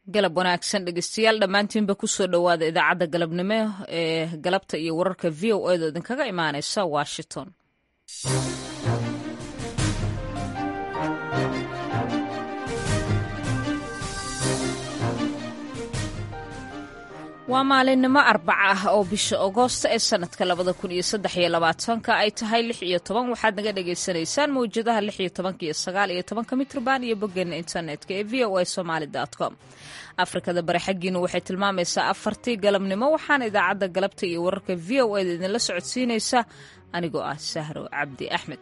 galab wanaagsan dhegeystayaal dhammaantiinba kusoo dhowaada idaacadda galabnimo ee galabta iyo wararka v o edo idinkaga imaaneysa washington waa maalinimo arbaca ah oo bisha agoosta ee sanadka labada kun iyo saddex iyo labaatanka ay tahay lix iyo toban waxaad naga dhagaysanaysaan mawjadaha lix iyo tobanka iyo sagaal iyo tobanka mitrban iyo boggeena internetka ee v o a somaali com afrikada bari xaggiina waxay tilmaamaysaa afartii galabnimo waxaana idaacadda galabta iyo wararka v o eda idinla socodsiinaysa anigoo ah sahro cabdi axmed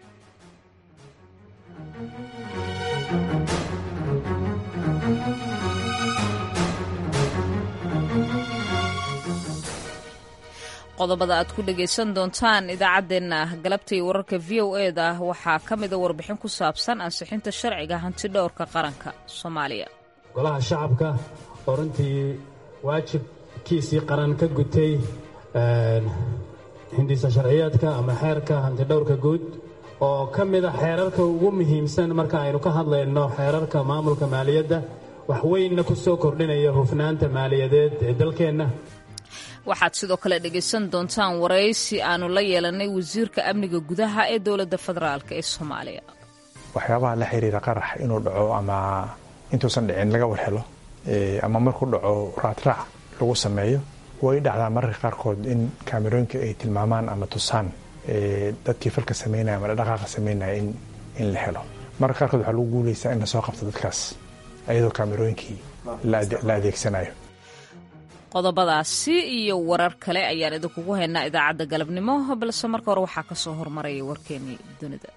qodobada aad ku dhagaysan doontaan idaacaddeenna galabta iyo wararka v o e da waxaa ka mida warbixin ku saabsan ansixinta sharciga hanti dhowrka qaranka soomaaliya golaha shacabka oo runtii waajibkiisii qaran ka gutay hindisa sharciyeedka ama xeerka hantidhowrka guud oo ka mida xeerarka ugu muhiimsan marka aynu ka hadlayno xeerarka maamulka maaliyadda wax weynna ku soo kordhinaya hufnaanta maaliyadeed ee dalkeenna waxaad sidoo kale dhegaysan doontaan waraysi aanu la yeelanay wasiirka amniga gudaha ee dowladda federaalk ee soomaaliya waxyaabaha la xiriira qarax inuu dhaco ama intuusan dhicin laga war helo ama markuu dhaco raadraac lagu sameeyo way dhacdaa mararka qaarkood in kaamerooyinka ay tilmaamaan ama tusaan dadkii falka samaynaya ama dhaqaaqa samaynaya in la helo mararka qaarkood waxaa lagu guulaysaa in lasoo qabto dadkaas ayadoo kaamerooyinkii la adeegsanayo qodobadaasi iyo warar kale ayaan idinkugu haynaa idaacadda galabnimo balse marka hore waxaa ka soo hormaraya warkeenii dunida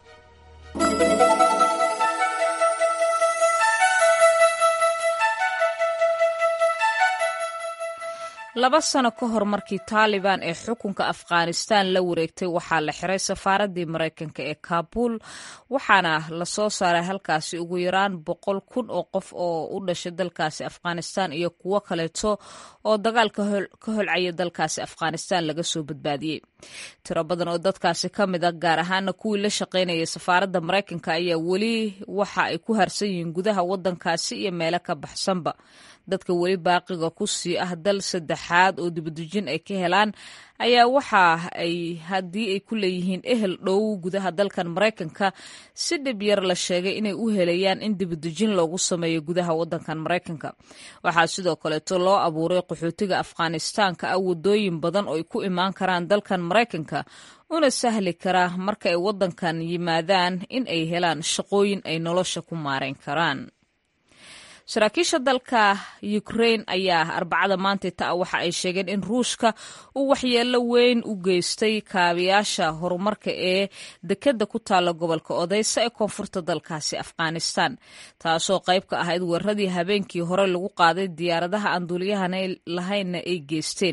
laba sano ka hor markii taalibaan ee xukunka afghanistan la wareegtay waxaa la xiray safaaraddii maraykanka ee kaabul waxaana lasoo saaray halkaasi ugu yaraan boqol kun oo qof oo u dhashay dalkaasi afghanistan iyo kuwo kaleeto oo dagaal ka holcaya dalkaasi afghanistan laga soo badbaadiyey tiro badan oo dadkaasi ka mid a gaar ahaana kuwii la shaqaynayay safaaradda maraykanka ayaa weli waxa ay ku harsan yihiin gudaha waddankaasi iyo meelo ka baxsanba dadka weli baaqiga ku sii ah dal saddexaad oo dibadejin ay ka helaan ayaa waxa ay haddii ay ku leeyihiin ehel dhow gudaha dalkan maraykanka si dhib yar la sheegay inay u helayaan in dibadejin loogu sameeyo gudaha waddankan maraykanka waxaa sidoo kaleeto loo abuuray qaxootiga afghanistaanka ah waddooyin badan oo ay ku imaan karaan dalkan maraykanka una sahli karaa marka ay waddankan yimaadaan in ay helaan shaqooyin ay nolosha ku maarayn karaan saraakiisha dalka ukrain ayaa arbacada maanta ta waxa ay sheegeen in ruushka uu waxyeelo weyn u geystay kaabayaasha horumarka ee dekedda ku taalla gobolka odeysa ee koonfurta dalkaasi afghanistan taasoo qayb ka ahayd weeraradii habeenkii hore lagu qaaday diyaaradaha aan duuliyahan lahaynna ay geysteen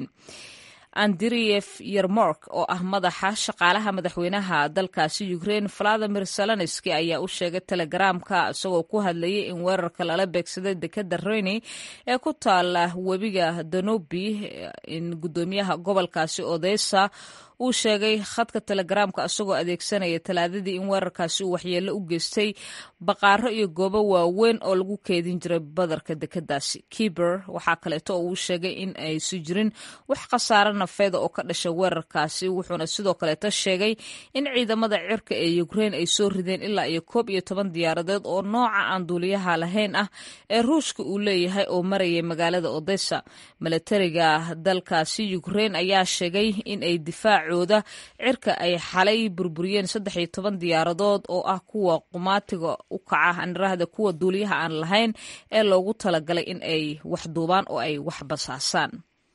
andriyef yermork oo ah madaxa shaqaalaha madaxweynaha dalkaasi ukrain valadimir salanski ayaa u sheegay telegaraamka isagoo ku hadlayay in weerarka lala beegsaday dekeda reni ee ku taala webiga danubi in gudoomiyaha gobolkaasi odesa uu sheegay khadka telegaraamka isagoo adeegsanaya talaadadii in weerarkaasi uu waxyeello u geystay baqaaro iyo goobo waaweyn oo lagu keedin jiray badarka dekedaasi kiber waxaa kaleeto oo uu sheegay in aysu jirin wax khasaaro nafeeda oo ka dhasha weerarkaasi wuxuuna sidoo kaleeto sheegay in ciidamada cirka ee ukrain ay soo rideen ilaa iyo koob iyo toban diyaaradeed oo nooca aan duuliyaha lahayn ah ee ruushka uu leeyahay oo marayay magaalada odessa milatariga dalkaasi ukrain ayaa sheegay in ay difaac cooda cirka ay xalay burburiyeen saddex iyo toban diyaaradood oo ah kuwa qumaatiga u kaca aniraahda kuwa duuliyaha aan lahayn ee loogu talagalay in ay wax duubaan oo ay wax basaasaan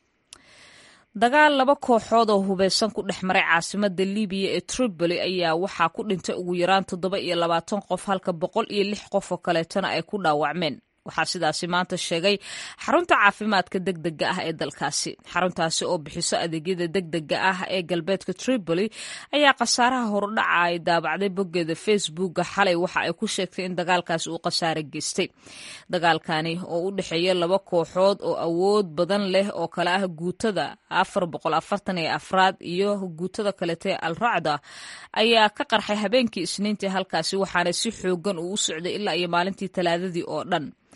dagaal laba kooxood oo hubeysan ku dhex maray caasimada libiya ee tripoli ayaa waxaa ku dhintay ugu yaraan toddoba iyo labaatan qof halka boqol iyo lix qof oo kaleetona ay ku dhaawacmeen waxaa sidaasi maanta sheegay xarunta caafimaadka degdega ah ee dalkaasi xaruntaasi oo bixiso adeegyada degdega ah ee galbeedka tripoli ayaa khasaaraha horudhaca ay daabacday boggeeda facebooka xalay waxa ay ku sheegtay in dagaalkaasi uu khasaare geystay dagaalkani oo u dhexeeya laba kooxood oo awood badan leh oo kale ah guutada afar boqol afartan iyo afraad iyo guutada kalete al racda ayaa ka qarxay habeenkii isniintii halkaasi waxaana si xoogan uu u socday ilaa iyo maalintii talaadadii oo dhan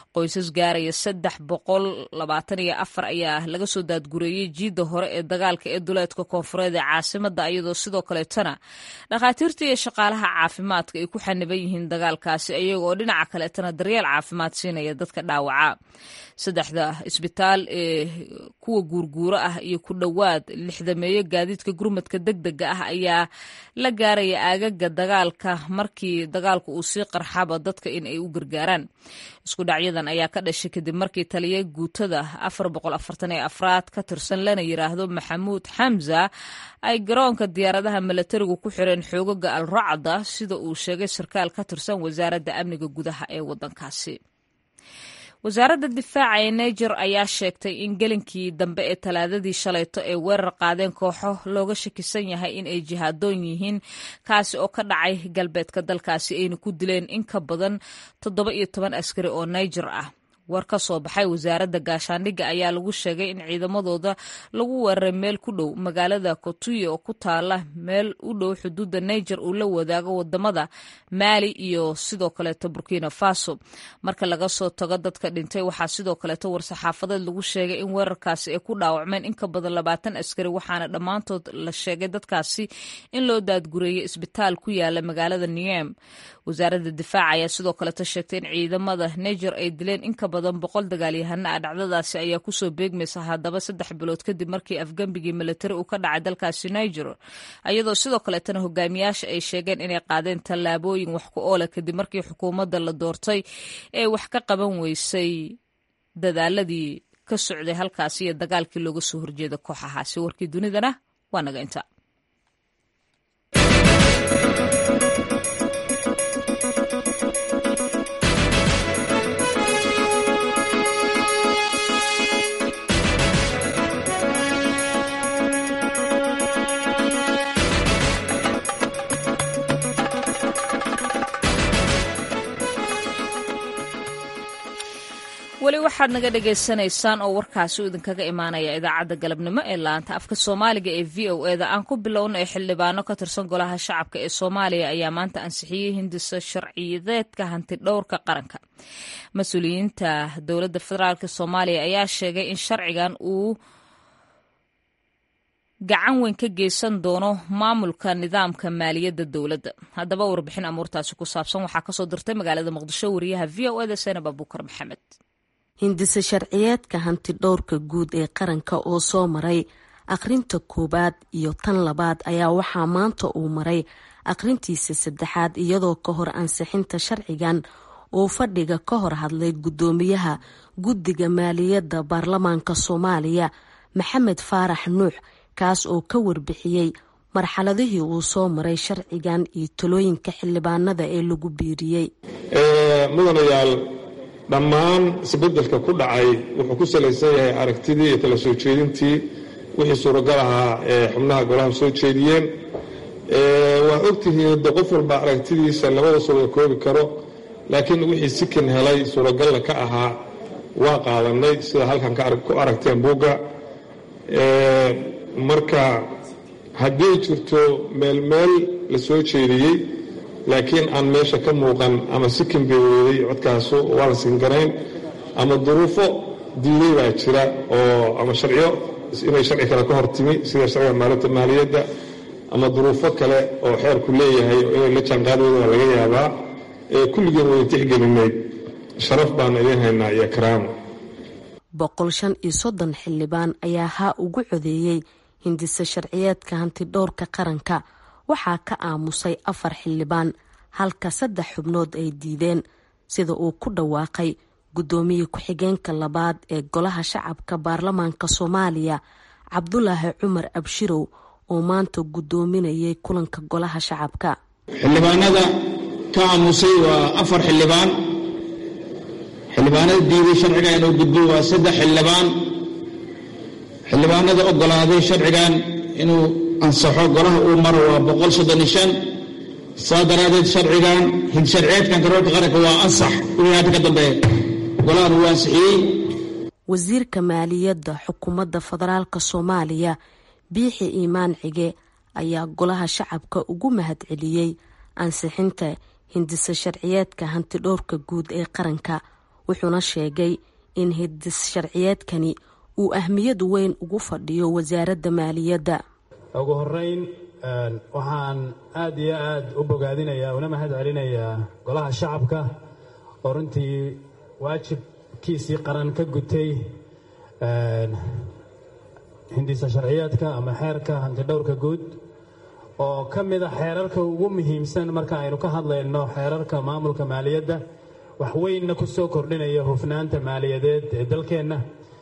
qoysas gaaraya saddex boqol labaatan iyo afar ayaa laga soo daadgureeyey jiidda hore ee dagaalka ee duleedka koonfureed ee caasimada iyadoo sidoo kaleetana dhakhaatiirta iyo shaqaalaha caafimaadka ay ku xaniban yihiin dagaalkaasi iyagoo dhinaca kaleetana daryeel caafimaad siinaya dadka dhaawaca saddexda isbitaal ee kuwa guurguuro ah iyo ku dhowaad lixdameeyo gaadiidka gurmadka deg dega ah ayaa la gaaraya aagaga dagaalka markii dagaalku uu sii qarxaba dadka in ay u gargaaraan isku dhacyadan ayaa ka dhashay kadib markii taliya guutada afar boqol afartan ee afraad ka tirsan lana yiraahdo maxamuud xamza ay garoonka diyaaradaha milatarigu ku xireen xoogaga al racda sida uu sheegay sarkaal ka tirsan wasaaradda amniga gudaha ee wadankaasi wasaaradda difaaca ee niger ayaa sheegtay in gelinkii dambe ee talaadadii shalayto ay weerar qaadeen kooxo looga shakisan yahay in ay jihaadoon yihiin kaasi oo ka dhacay galbeedka dalkaasi ayna ku dileen in ka badan toddoba iyo toban askari oo niger ah war ka soo baxay wasaaradda gaashaandhigga ayaa lagu sheegay in ciidamadooda lagu weeraray meel ku dhow magaalada kotuye oo ku taala meel u dhow xuduudda niger uu la wadaago wadamada maali iyo sidoo kaleeto burkina faso marka laga soo tago dadka dhintay waxaa sidoo kaleeto war-saxaafadeed lagu sheegay in weerarkaasi ay ku dhaawacmeen in ka badan labaatan askari waxaana dhammaantood la sheegay dadkaasi in loo daadgureeyay isbitaal ku yaala magaalada niem wasaaradda difaaca ayaa sidoo kaleeto sheegtay in ciidamada niger ay dileen in ka badan boqol dagaalyahana ah dhacdadaasi ayaa kusoo beegmaysa haddaba saddex bilood kadib markii afgembigii militari uu ka dhacay dalkaasi niger iyadoo sidoo kaleetana hogaamiyaasha ay sheegeen inay qaadeen tallaabooyin wax ku oola kadib markii xukuumadda la doortay ee wax ka qaban weysay dadaaladii ka socday halkaasi iyo dagaalkii looga soo horjeeda kooxahaasi warkii dunidana waa naga inta weli waxaad naga dhagaysanaysaan oo warkaasi uu idinkaga imaanaya idaacadda galabnimo ee laanta afka soomaaliga ee v o eda aan ku bilowna ee xildhibaano ka tirsan golaha shacabka ee soomaaliya ayaa maanta ansixiyey hindisa sharciyadeedka hanti dhowrka qaranka mas-uuliyiinta dowladda federaalk soomaaliya ayaa sheegay in sharcigan uu gacan weyn ka geysan doono maamulka nidaamka maaliyadda dowladda haddaba warbixin amuurtaasi ku saabsan waxaa kasoo dirtay magaalada muqdisho wariyaha v o eda senab abuukar maxamed hindise sharciyeedka hanti dhowrka guud ee qaranka oo soo maray akhrinta koowaad iyo tan labaad ayaa waxaa maanta uu maray akhrintiisa saddexaad iyadoo ka hor ansixinta sharcigan uu fadhiga ka hor hadlay guddoomiyaha guddiga maaliyadda baarlamaanka soomaaliya maxamed faarax nuux kaas oo ka warbixiyey marxaladihii uu soo maray sharcigan iyo talooyinka xildhibaanada ee lagu biiriyey mudanayaal dhammaan isbedelka ku dhacay wuxuu ku salaysan yahay aragtidii iyo tala soo jeedintii wixii suuragal ahaa ee xubnaha golaha soo jeediyeen waa ogtihiin de qof walba aragtidiisa labada suuraga koobi karo laakiin wixii sikin helay suuragalna ka ahaa waa qaadanay sida halkan ku aragteen buugga marka haddii jirto meel meel la soo jeediyey laakiin aan meesha ka muuqan ama sikin bay weeday codkaasu waa la singarayn ama duruufo diiday baa jira oo ama sharciyo inay sharci kale ka hor timi sida sharciga maalinta maaliyadda ama duruufo kale oo xeerku leeyahay oo inay la jaanqaadooda laga yaabaa ee kulligeen wada tixgelinay sharaf baanu idiin haynaa iyo karaamo boqol shan iyo soddon xildhibaan ayaa haa ugu codeeyey hindise sharciyeedka hanti dhowrka qaranka waxaa ka aamusay afar xildhibaan halka saddex xubnood ay diideen sida uu ku dhawaaqay guddoomiye ku-xigeenka labaad ee golaha shacabka baarlamaanka soomaaliya cabdulaahi cumar abshirow oo maanta guddoominayay kulanka golaha shacabka xildhibaanada ka aamusay waa afar xildhibaan xildhibaanada diiday sharciga inuu gudbo waa saddex xildhibaan xildhibaanada ogolaaday sharcigan inuu ansaxo golaha uu maro waa boqol soddon iyo shan saa daraadeed sharcigan hidsharciyeedkan karoorka qaranka waa ansax wixii hadda ka dambeeya golahan uu ansixiyey wasiirka maaliyadda xukuumadda federaalka soomaaliya biixi iimaan cige ayaa golaha shacabka ugu mahadceliyey ansixinta hindise sharciyeedka hantidhowrka guud ee qaranka wuxuuna sheegay in hidis sharciyeedkani uu ahmiyad weyn ugu fadhiyo wasaaradda maaliyadda ugu horeyn waxaan aada iyo aada u bogaadinayaa una mahad celinayaa golaha shacabka oo runtii waajibkiisii qaran ka gutay hindisa sharciyeedka ama xeerka hantidhowrka guud oo ka mid a xeerarka ugu muhiimsan marka aynu ka hadlayno xeerarka maamulka maaliyadda wax weynna ku soo kordhinaya hufnaanta maaliyadeed ee dalkeenna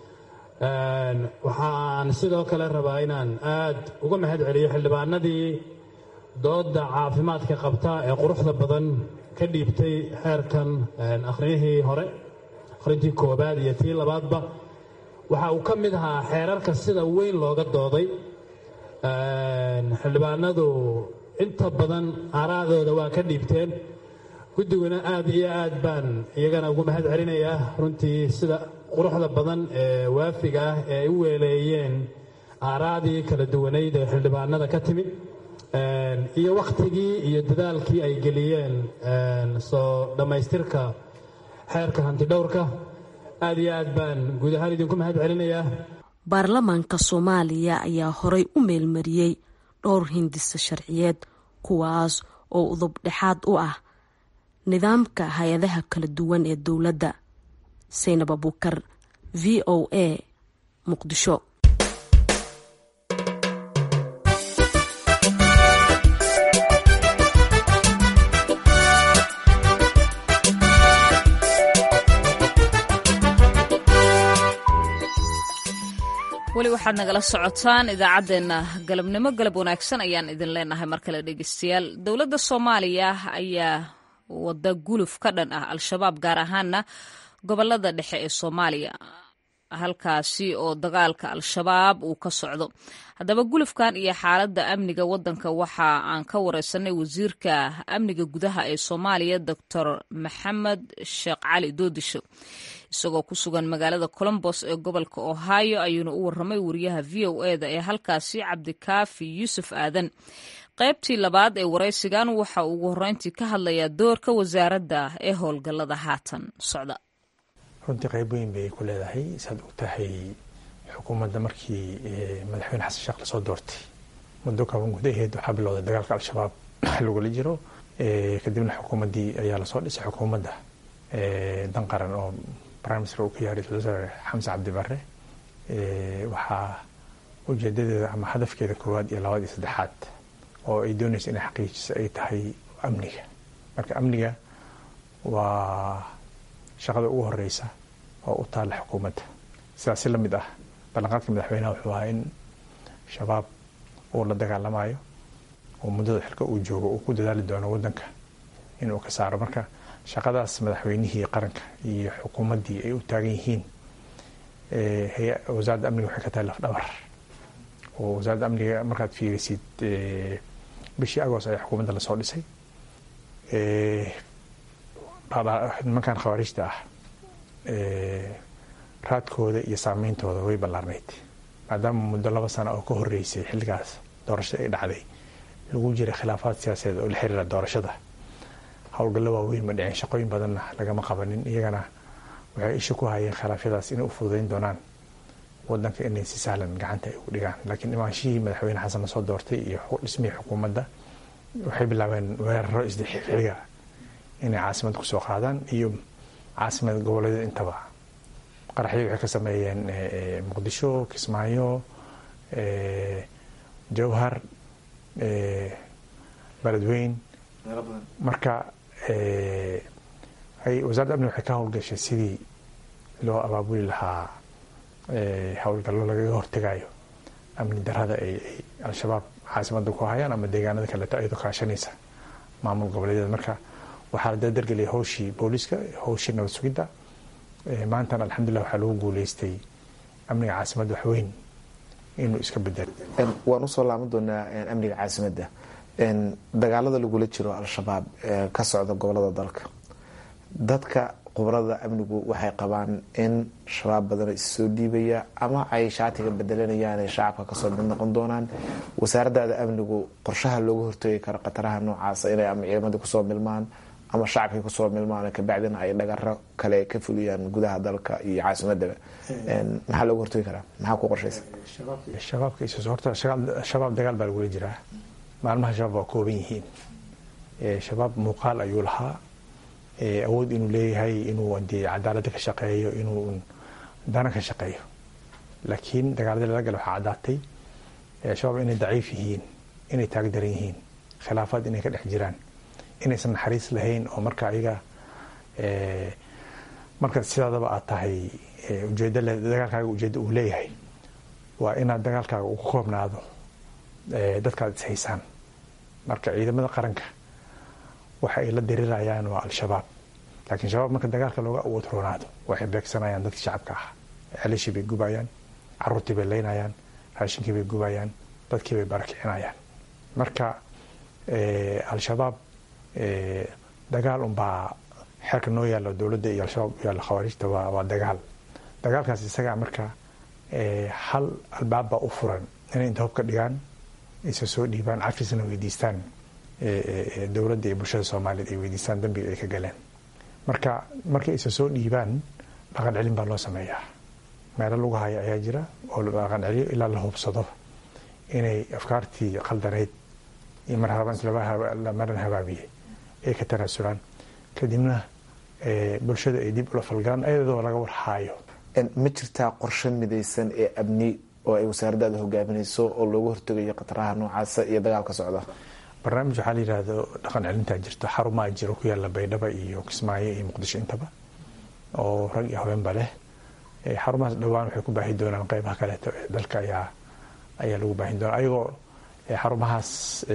waxaan sidoo kale rabaa inaan aad uga mahad celiyo xildhibaanadii dooda caafimaadka qabta ee quruxda badan ka dhiibtay xeerkan akhriyihii hore akhrintii koobaad iyo tii labaadba waxa uu ka mid ahaa xeerarka sida weyn looga dooday xildhibaanadu inta badan aaraadooda waa ka dhiibteen guddiguna aad iyo aad baan iyagana ugu mahad celinayaa runtii sida quruxda badan ee waafiga ah ee ay u weeleeyeen aaraadii kala duwanayd ee xildhibaanada ka timid iyo wakhtigii iyo dadaalkii ay geliyeen soo dhammaystirka xeerka hantidhowrka aad iyo aad baan guud ahaan idinku mahad celinayaa baarlamaanka soomaaliya ayaa horay u meelmariyey dhowr hindisa sharciyeed kuwaas oo udub dhexaad u ah nidaamka hay-adaha kala duwan ee dowladda saynab abuukar v o a muqdisho weli waxaad nagala socotaan idaacaddeenna galabnimo galab wanaagsan ayaan idin leenahay mar kale dhegeystayaal dowladda soomaaliya ayaa wada guluf ka dhan ah al-shabaab gaar ahaana gobolada dhexe ee soomaaliya halkaasi oo dagaalka al-shabaab uu ka socdo haddaba gulufkan iyo xaaladda amniga wadanka waxa aan ka wareysanay wasiirka amniga gudaha ee soomaaliya doctor maxamed sheekh cali doodisho isagoo ku sugan magaalada colombos ee gobolka ohio ayuuna u waramay wariyaha v o eda ee halkaasi cabdikaafi yuusuf aadan qaybtii labaad ee waraysigan waxa uu ugu horreyntii ka hadlayaa doorka wasaaradda ee howlgallada haatan socda runtii qayb weyn bay ku leedahay saad og tahay xukuumadda markii madaxweyne xasan sheekh lasoo doortay muddo kaaban gudaheed waxaa bilowday dagaalka al-shabaab lagula jiro kadibna xukuumaddii ayaa lasoo dhisay xukuumadda dan qaran oo prime minister uu ka yahay ra-isul wasaare xamse cabdi barre waxaa ujeedadeeda ama hadafkeeda koowaad iyo labaad iyo saddexaad oo ay doonaysa inay xaqiijiso ay tahay amniga marka amniga waa shaqada ugu horeysa oo u taalla xukuumadda sidaas si lamid ah ballanqaadka madaxweynaha wuxuu ahaa in shabaab uu la dagaalamayo oo muddada xilka uu joogo uu ku dadaali doono wadanka inuu ka saaro marka shaqadaas madaxweynihii qaranka iyo xukuumaddii ay u taagan yihiin wasaaradda amniga waxay ka tahay lafdhabar oo wasaaradda amniga markaad fiirisid bishii agost ayaa xukuumadda lasoo dhisay nimankan khawaariijta ah raadkooda iyo saameyntooda way ballaarnayd maadaama muddo laba sano oo ka horeysay xilligaas doorashada ay dhacday lagu jiray khilaafaad siyaasadeed oo la xiriira doorashada howlgallo waaweyn ma dhicin shaqooyin badanna lagama qabanin iyagana waxay isha ku hayeen khilaafyadaas inay u fududeyn doonaan wadanka inay si sahlan gacanta ay ugu dhigaan laakiin imaanshihii madaxweyne xasan lasoo doortay iyo dhismihii xukuumadda waxay bilaabeen weeraro isdixixiliga inay caasimad kusoo qaadaan iyo caasimad goboleedyada intaba qaraxyo waxay ka sameeyeen muqdisho kismaayo jowhar beledweyn marka wasaaradda amni waxay ka howlgashay sidii loo abaabuli lahaa howlgallo lagaga hortegayo amni darada ay al-shabaab caasimada ku hayaan ama deegaanada kaleeto ayadoo kaashanaysa maamul goboleedyada marka waxaa la dardargeliyay howshii booliiska howshii nabad sugidda maantana alxamdulilah waxaa lagu guuleystay amniga caasimadda waxweyn inuu iska bedelo waan usoo laaban doonaa amniga caasimadda dagaalada lagula jiro al-shabaab ee ka socda gobolada dalka dadka khubarada amnigu waxay qabaan in shabaab badan issoo dhiibaya ama ay shaatiga bedelanayaan ee shacabka kasoo mid noqon doonaan wasaaradaada amnigu qorshaha looga hortoogi karo khataraha noocaasa inay ama ciidamadii kusoo milmaan ama shacabkay kusoo milmaan kabacdina ay dhagaro kale ka fuliyaan gudaha dalka iyo caasimadaba maxaa looga hortagi karaa maxaa ku qorshaysa shabaabka horta shabaab dagaal baa lagula jiraa maalmaha shabaab waa kooban yihiin shabaab muuqaal ayuu lahaa awood inuu leeyahay inuu dee cadaalada ka shaqeeyo inuu dana ka shaqeeyo laakiin dagaaladii lala gala waxaa caddaatay shabaab inay daciif yihiin inay taagdaran yihiin khilaafaad inay ka dhex jiraan inaysan naxariis lahayn oo marka ayaga marka sidaadaba aad tahay ujeed dagaalkaaga ujeedda uu leeyahay waa inaad dagaalkaaga uu ku koobnaado dadkaad ishaysaan marka ciidamada qaranka waxa ay la dirirayaan waa al-shabaab laakiin shabaab marka dagaalka looga awood roonaado waxay beegsanayaan dadkii shacabka ah celishii bay gubayaan caruurtii bay leynayaan raashinkii bay gubayaan dadkii bay barakicinayaan marka al-shabaab dagaal unbaa xeerka noo yaalla dowladda iyo al-shabaab yaalla khawaarijta waa dagaal dagaalkaas isagaa marka hal albaabbaa u furan inay inta hubka dhigaan isa soo dhiibaan cafisna weydiistaan dowladda iyo bulshada soomaaliyeed ay weydiistaan dambiga ay ka galeen marka markay isa soo dhiibaan dhaqan celin baa loo sameeyaa meelo lagu haya ayaa jira oo la dhaqan celiyo ilaa la hubsado inay afkaartii qaldaneyd iyo marmaran habaabiyey ay ka tanaasulaan kadibna bulshada ay dib ula falgalaan ayadoo laga warhaayo ma jirtaa qorshe midaysan ee amni oo ay wasaaraddaada hogaaminayso oo loogu hortegayo khataraha noocaasa iyo dagaalka socda barnaamij waxaa la yidhaahdo dhaqan celintaa jirto xarumaa jiro ku yaalla baydhaba iyo kismaayo iyo muqdisho intaba oo rag iyo haweenba leh xarumahaas dhowaan waxay ku baahi doonaan qeybaha kaleeto ee dalka ayaa ayaa lagu baahin doonaa ayagoo xarumahaas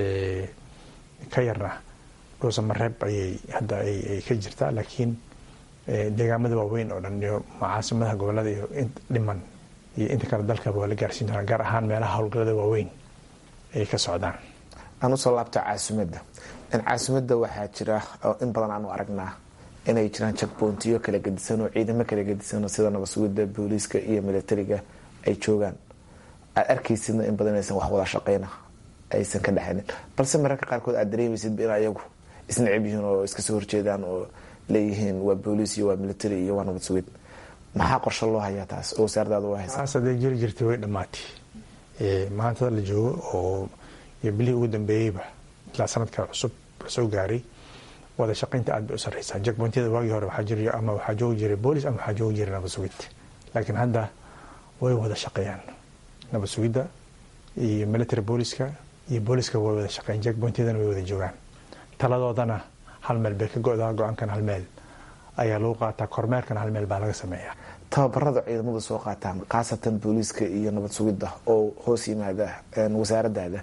ka yarna dhuusa mareeb ayay hadda ay ka jirtaa laakiin deegaamada waaweyn oo dhan iyo caasimadaha gobolada iyo dhiman iyo inta kale dalkaba waa la gaarsiin doonaa gaar ahaan meelaha howlgalada waaweyn ay ka socdaan aan usoo laabta caasimadda caasimadda waxaa jira oo in badan aanu aragnaa inay jiraan jakboontiyo kala gedisan oo ciidamo kala gedisan sida nabasugidda booliiska iyo militariga ay joogaan aad arkaysidna in badan aysan wax wada shaqeyna aysan ka dhexaynin balse mararka qaarkood aad dareemaysidba in ayagu isnacib yihiin oo iska soo horjeedaan oo leeyihiin waa booliis iyo waa military iyo waa nabad sugid maxaa qorshe loo hayaa taas oo wasaaradaada u haysa taas hadday jiri jirtay way dhammaatay maantada la joogo oo iyo bilihii ugu dambeeyeyba ilaa sanadka cusub lasoo gaaray wada shaqaynta aad bay u sarreysaa jakbontiyada waagii hore waxaa jiri ama waxaa joogi jiray boolis ama waxaa joogi jiray nabad sugid laakiin hadda way wada shaqeeyaan nabad sugidda iyo military booliska iyo booliska way wada shaqeeyaan jakbontiyadana way wada joogaan taladoodana hal meel bay ka go-daa go-aankan hal meel ayaa lagu qaataa kormeerkana hal meel baa laga sameeyaa tababarada ciidamadu soo qaataan khaasatan booliiska iyo nabad sugidda oo hoos yimaada wasaaradaada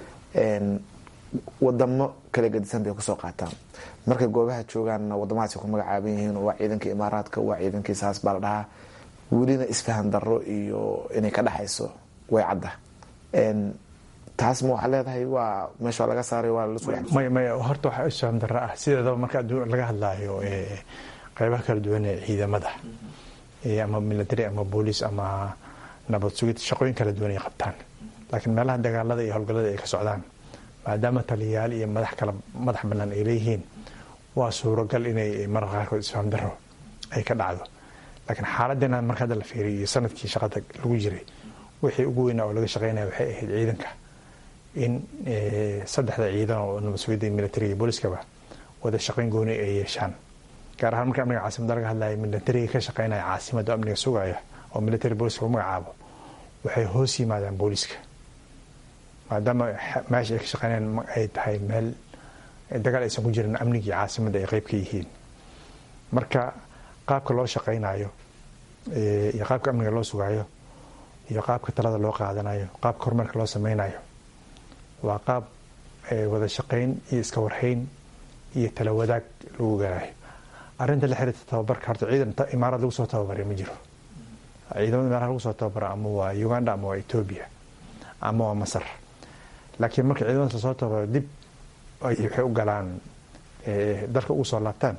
wadamo kala gedisan bay kusoo qaataan markay goobaha joogaanna wadamadaasi ku magacaaban yihiin waa ciidankii imaaraadka waa ciidankii saas baa la dhahaa welina isfahan daro iyo inay ka dhexayso way cadda taas ma waxaa leedahay waa meesha laga saaray waa may may horta waxaa isfahan daro ah sideedaba marka laga hadlaayo qeybaha kala duwan ee ciidamada ama military ama booliis ama nabad sugid shaqooyin kala duwan ay qabtaan laakiin meelaha dagaalada iyo howlgallada ay ka socdaan maadaama taliyayaal iyo madax kala madax bannaan ay leeyihiin waa suuragal inay mararka qaarkood isfahan daro ay ka dhacdo laakiin xaaladdeena marka hadda la fiiriyo iyo sanadkii shaqada lagu jiray wixii ugu weynaa oo laga shaqeynaya waxay ahayd ciidanka in saddexda ciidan oo nabad sugidda iyo militariga iyo booliskaba wada shaqayn gooni ay yeeshaan gaar ahaan marka amniga caasimada laga hadlaya militariga ka shaqeynaya caasimada amniga sugaya oo military booliska u magacaabo waxay hoos yimaadaan booliska maadaama meesha ay ka shaqeynayaan ay tahay meel dagaal aysan ku jirin amnigii caasimada ay qeyb ka yihiin marka qaabka loo shaqeynayo iyo qaabka amniga loo sugaayo iyo qaabka talada loo qaadanayo qaabka horumarka loo sameynayo waa qaab wada shaqeyn iyo iska warhayn iyo tala wadaag lagu garaayo arrinta la xiriirta tababarka horta ciidan imaarad lagu soo tababaray ma jiro ciidamada meelaha lagu soo tababara ama waa uganda ama waa etoobiya ama waa masar laakiin marka ciidamadaas lasoo tababaro dib waxay u galaan dalka ugu soo laabtaan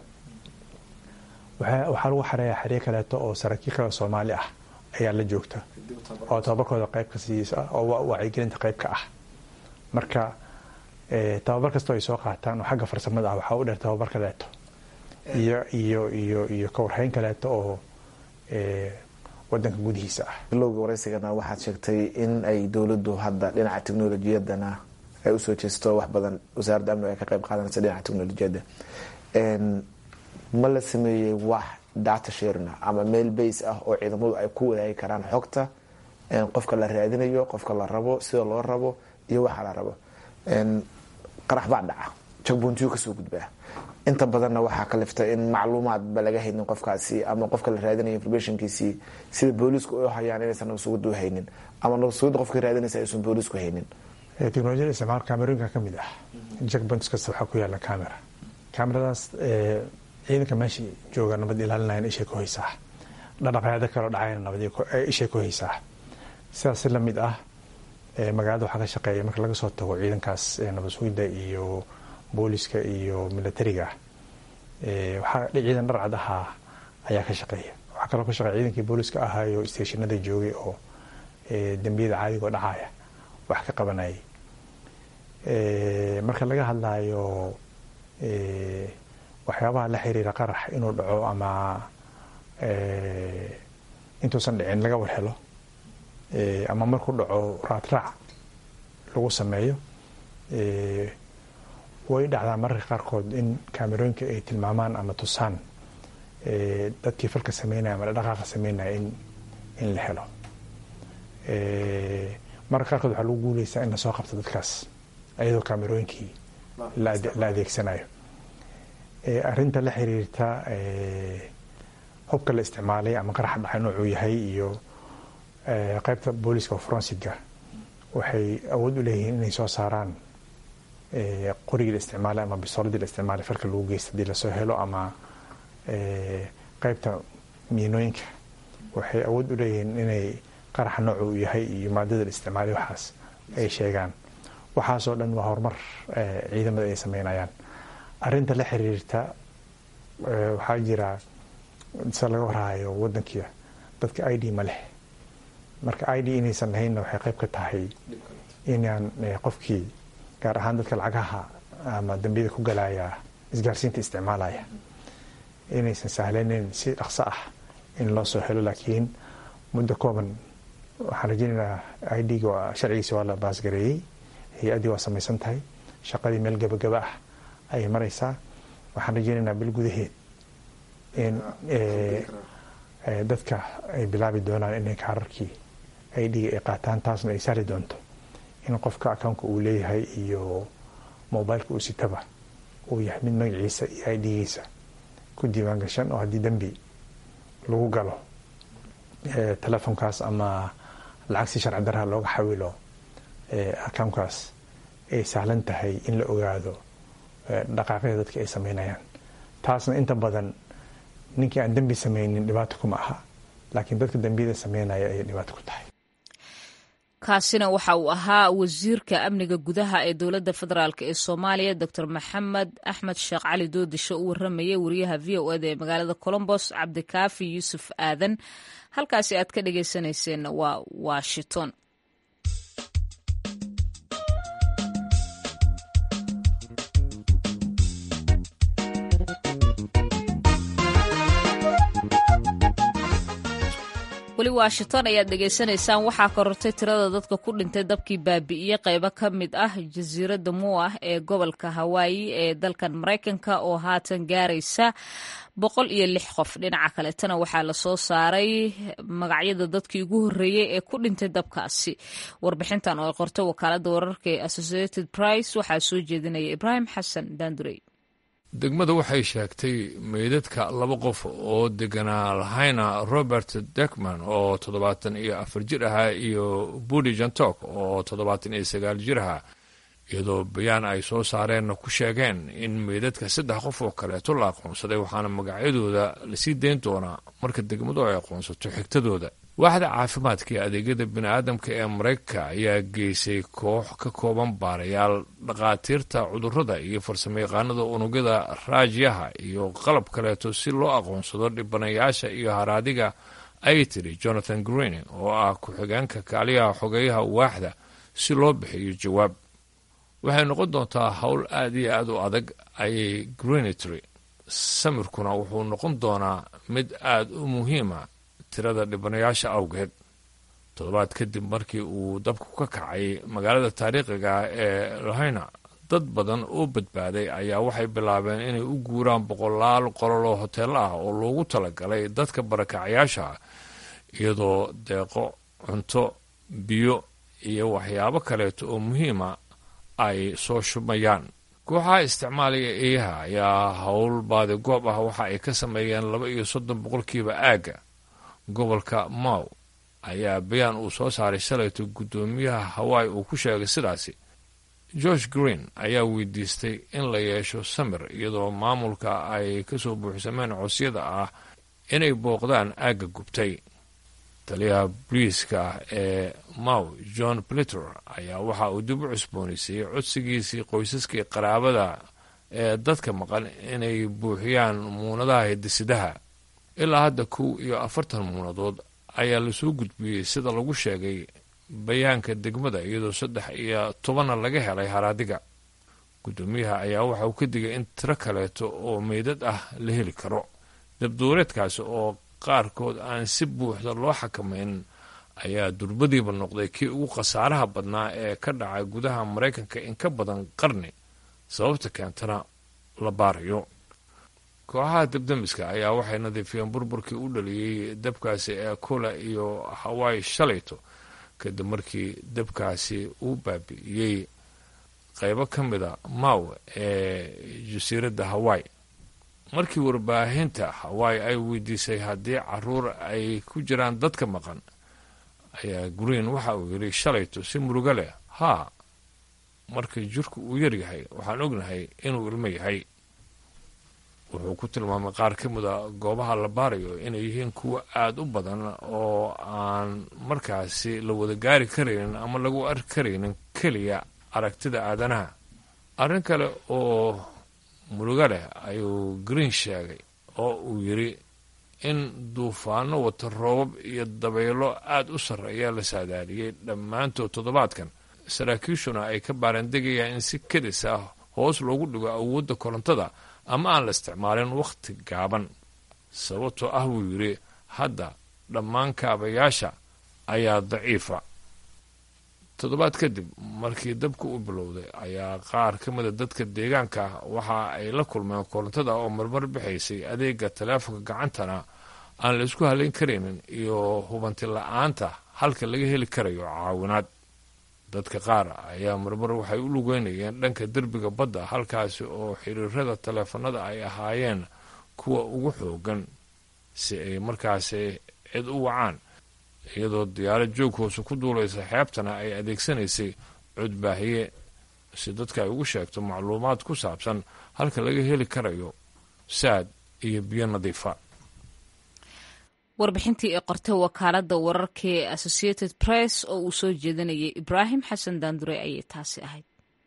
waxaa lagu xareeya xeryo kaleeto oo saraakiil kale soomaali ah ayaa la joogta oo tababarkooda qayb ka siisa oo wacyigelinta qayb ka ah marka tababar kastoo ay soo qaataan oo xagga farsamada ah waxaa u dheer tababar kaleeto iyo iyo iyo iyo kawarhayn kaleeto oo wadanka gudihiisa ah bilowga waraysigana waxaad sheegtay in ay dowladdu hadda dhinaca teknolojiyadana ay usoo jeesto wax badan wasaaradda amniga ay ka qayb qaadanaysa dhinaca teknolojiyadda ma la sameeyey wax data sharina ama meel base ah oo ciidamadu ay ku wadaagi karaan xogta qofka la raadinayo qofka la rabo sida loo rabo iyo waxa la rabo qarax baa dhaca jagboontiyu kasoo gudbaa inta badanna waxaa kalifta in macluumaadba laga haynin qofkaasi ama qofka la raadinayo informationkiisii sida booliisku u hayaan inaysan nabasugada u haynin ama nabasugada qofka raadinaysa aysan booliisku haynin teknolojiyada isticmaal camerooyinka ka mid ah jackpoints kasta waxaa ku yaala camera cameradaas ciidanka meesha jooga nabad ilaalinayan ishay ku haysaa dhaqdhaqaaqyada kaloo dhacayna nabad ishay ku haysaa sidaas si lamid ah magaalada waxaa ka shaqeeya marka laga soo tago ciidankaas nabad sugidda iyo booliska iyo militariga waxaa ciidan dharcad ahaa ayaa ka shaqeeya waxaa kaloo ka shaqeeya ciidankii booliska ahaayo stationada joogay oo dembiyada caadigoo dhacaya wax ka qabanayay marka laga hadlayo waxyaabaha la xiriira qarax inuu dhaco ama intuusan dhicin laga warhelo ama markuu dhaco raadraac lagu sameeyo way dhacdaa mararka qaarkood in kaamerooyinka ay tilmaamaan ama tusaan dadkii falka sameynaya ama dhaqaaqa sameynaya in in la helo mararka qaarkood waxaa lagu guuleysaa in lasoo qabto dadkaas iyadoo kaamerooyinkii la adeegsanayo arrinta la xiriirta hubka la isticmaalay ama qaraxa dhacay noocuu yahay iyo qaybta booliska forensiga waxay awood u leeyihiin inay soo saaraan qorigii la isticmaalay ama bisooladii la isticmaalay falka lagu geysta hadii lasoo helo ama qaybta miinooyinka waxay awood u leeyihiin inay qaraxa noocu uu yahay iyo maadada la isticmaalay waxaas ay sheegaan waxaasoo dhan waa horumar ciidamada ay sameynayaan arinta la xiriirta waxaa jira se laga warhayo wadankiia dadka i d ma leh marka i d inaysan lahaynna waxay qayb ka tahay inaan qofkii gaar ahaan dadka lacagaha ama dambiyada ku galaya isgaarsiinta isticmaalaya inaysan sahlanayn si dhaqso ah in loo soo helo laakiin muddo kooban waxaan rajeynaynaa i d-ga sharcigiisi waa la baasgareeyey hay-addii waa samaysan tahay shaqadii meel gabagaba ah ayay maraysaa waxaan rajeynaynaa bil gudaheed in dadka ay bilaabi doonaan inay kaararkii i d-ga ay qaataan taasna ay sari doonto in qofka akounka uu leeyahay iyo mobileka uu sitaba uu yahay mid magaciisa iyo i d-giisa ku diiwaan gashan oo haddii dembi lagu galo telefonkaas ama lacag si sharci daraha looga xawilo akounkaas ay sahlan tahay in la ogaado dhaqaaqyada dadka ay sameynayaan taasna inta badan ninkii aan dembi sameynin dhibaato kuma aha laakiin dadka dembiyada sameynaya ayay dhibaato ku tahay kaasina waxa uu ahaa wasiirka amniga gudaha ee dowladda federaalk ee soomaaliya doctor maxamed axmed sheekh cali doodisho u waramayay wariyaha v o eda ee magaalada colombos cabdikaafi yuusuf aadan halkaasi aad ka dhageysaneyseen waa washington weli washington ayaad dhegaysanaysaan waxaa korortay tirada dadka ku dhintay dabkii baabi'iyey qaybo ka mid ah jasiiradda muah ee gobolka hawaayi ee dalkan maraykanka oo haatan gaaraysa boqol iyo lix qof dhinaca kaletana waxaa lasoo saaray magacyada dadkii ugu horreeyey ee ku dhintay dabkaasi warbixintan oo ay qortay wakaalada wararka ee associated price waxaa soo jeedinaya ibraahim xasan daandurey degmada waxay sheegtay meydadka laba qof oo deganaa lahayna robert dekman oo toddobaatan iyo afar jir ahaa iyo budi jantok oo toddobaatan iyo sagaal jir ahaa iyadoo bayaan ay soo saareenna ku sheegeen in meydadka saddex qof oo kaleeto la aqoonsaday waxaana magacyadooda lasii dayn doonaa marka degmadu ay aqoonsato xigtadooda waaxda caafimaadka iyo adeegyada bini-aadamka ee maraykanka ayaa geysay koox ka kooban baarayaal dhakhaatiirta cudurrada iyo farsamayaqaanada unugyada raajyaha iyo qalab kaleeto si loo aqoonsado dhibanayaasha iyo haraadiga ay tiri jonathan green oo ah ku-xigeenka kaaliyaha xogeeyaha waaxda si loo bixiyo jawaab waxay noqon doontaa howl aad iyo aad u adag ayay greenitry samirkuna wuxuu noqon doonaa mid aad u muhiima tirada dhibanayaasha awgeed toddobaad kadib markii uu dabku ka kacay magaalada taariikhiga ee lahayna dad badan oo badbaaday ayaa waxay bilaabeen inay u guuraan boqolaal qolol oo hoteello ah oo loogu talagalay dadka barakacayaasha iyadoo deeqo cunto biyo iyo waxyaabo kaleeto oo muhiima ay soo shubmayaan kooxaha isticmaalaya eeyaha ayaa howl baadi goob ah waxa ay ka sameeyeen laba iyo soddon boqolkiiba aagga gobolka maw ayaa bayaan uu soo saaray shalayto guddoomiyaha hawaii uu ku sheegay sidaasi george green ayaa weydiistay in la yeesho samir iyadoo maamulka ay ka soo buuxsameen cosyada ah inay booqdaan aagga gubtay taliyaha boliiska ee maw john plitter ayaa waxa uu dib u cusboonaysiiyey codsigiisii qoysaskii qaraabada ee dadka maqan inay buuxiyaan muunadaha hidisidaha ilaa hadda kow iyo afartan muunadood ayaa lasoo gudbiyey sida lagu sheegay bayaanka degmada iyadoo saddex iyo tobanna laga helay haraadiga guddoomiyaha ayaa waxa uu ka digay in tiro kaleeto oo meydad ah la heli karo dabduureedkaasi oo qaarkood aan si buuxda loo xakamayn ayaa durbadiiba noqday kii ugu khasaaraha badnaa ee ka dhacay gudaha maraykanka in ka badan qarni sababta keentana la baarayo kooxaha dabdamiska ayaa waxay nadiifiyeen burburkii u dhaliyey dabkaasi ee kula iyo hawaii shalayto kadib markii dabkaasi uu baabi'iyey qaybo ka mida maw ee jasiiradda hawaii markii warbaahinta hawaii ay weydiisay haddii caruur ay ku jiraan dadka maqan ayaa green waxa uu yidhi shalayto si murugo leh haa markii jirku uu yaryahay waxaan ognahay inuu ilmo yahay wuxuu ku tilmaamay qaar ka mida goobaha la baarayo inay yihiin kuwa aada u badan oo aan markaasi la wada gaari karaynin ama lagu arki karaynin keliya aragtida aadanaha arrin kale oo murugo leh ayuu green sheegay oo uu yidhi in duufaano wata roobab iyo dabaylo aada u sarreeya la saadaaliyey dhammaantood toddobaadkan saraakiishuna ay ka baarandegayaan in si kedis ah hoos loogu dhigo awoodda korontada ama aan la isticmaalin wakhti gaaban sababtoo ah buu yidhi hadda dhammaan kaabayaasha ayaa daciifa toddobaad kadib markii dabka u bilowday ayaa qaar ka mida dadka deegaanka waxa ay la kulmeen korontada oo marmar bixaysay adeega taleefonka gacantana aan la isku halayn karaynin iyo hubanti la-aanta halka laga heli karayo caawinaad dadka qaar ayaa marmar waxay u lugeynayeen dhanka derbiga badda halkaasi oo xiriirada taleefanada ay ahaayeen kuwa ugu xoogan si ay markaasi cid u wacaan iyadoo diyaarad joog hoose ku duulaysa xeebtana ay adeegsanaysay codbaahiye si dadka ay ugu sheegto macluumaad ku saabsan halka laga heli karayo saad iyo biyo nadiifa warbixintii ee qortay wakaaladda wararka ee associated press oo uu soo jeedinayay ibraahim xasan daandure ayay taasi ahayd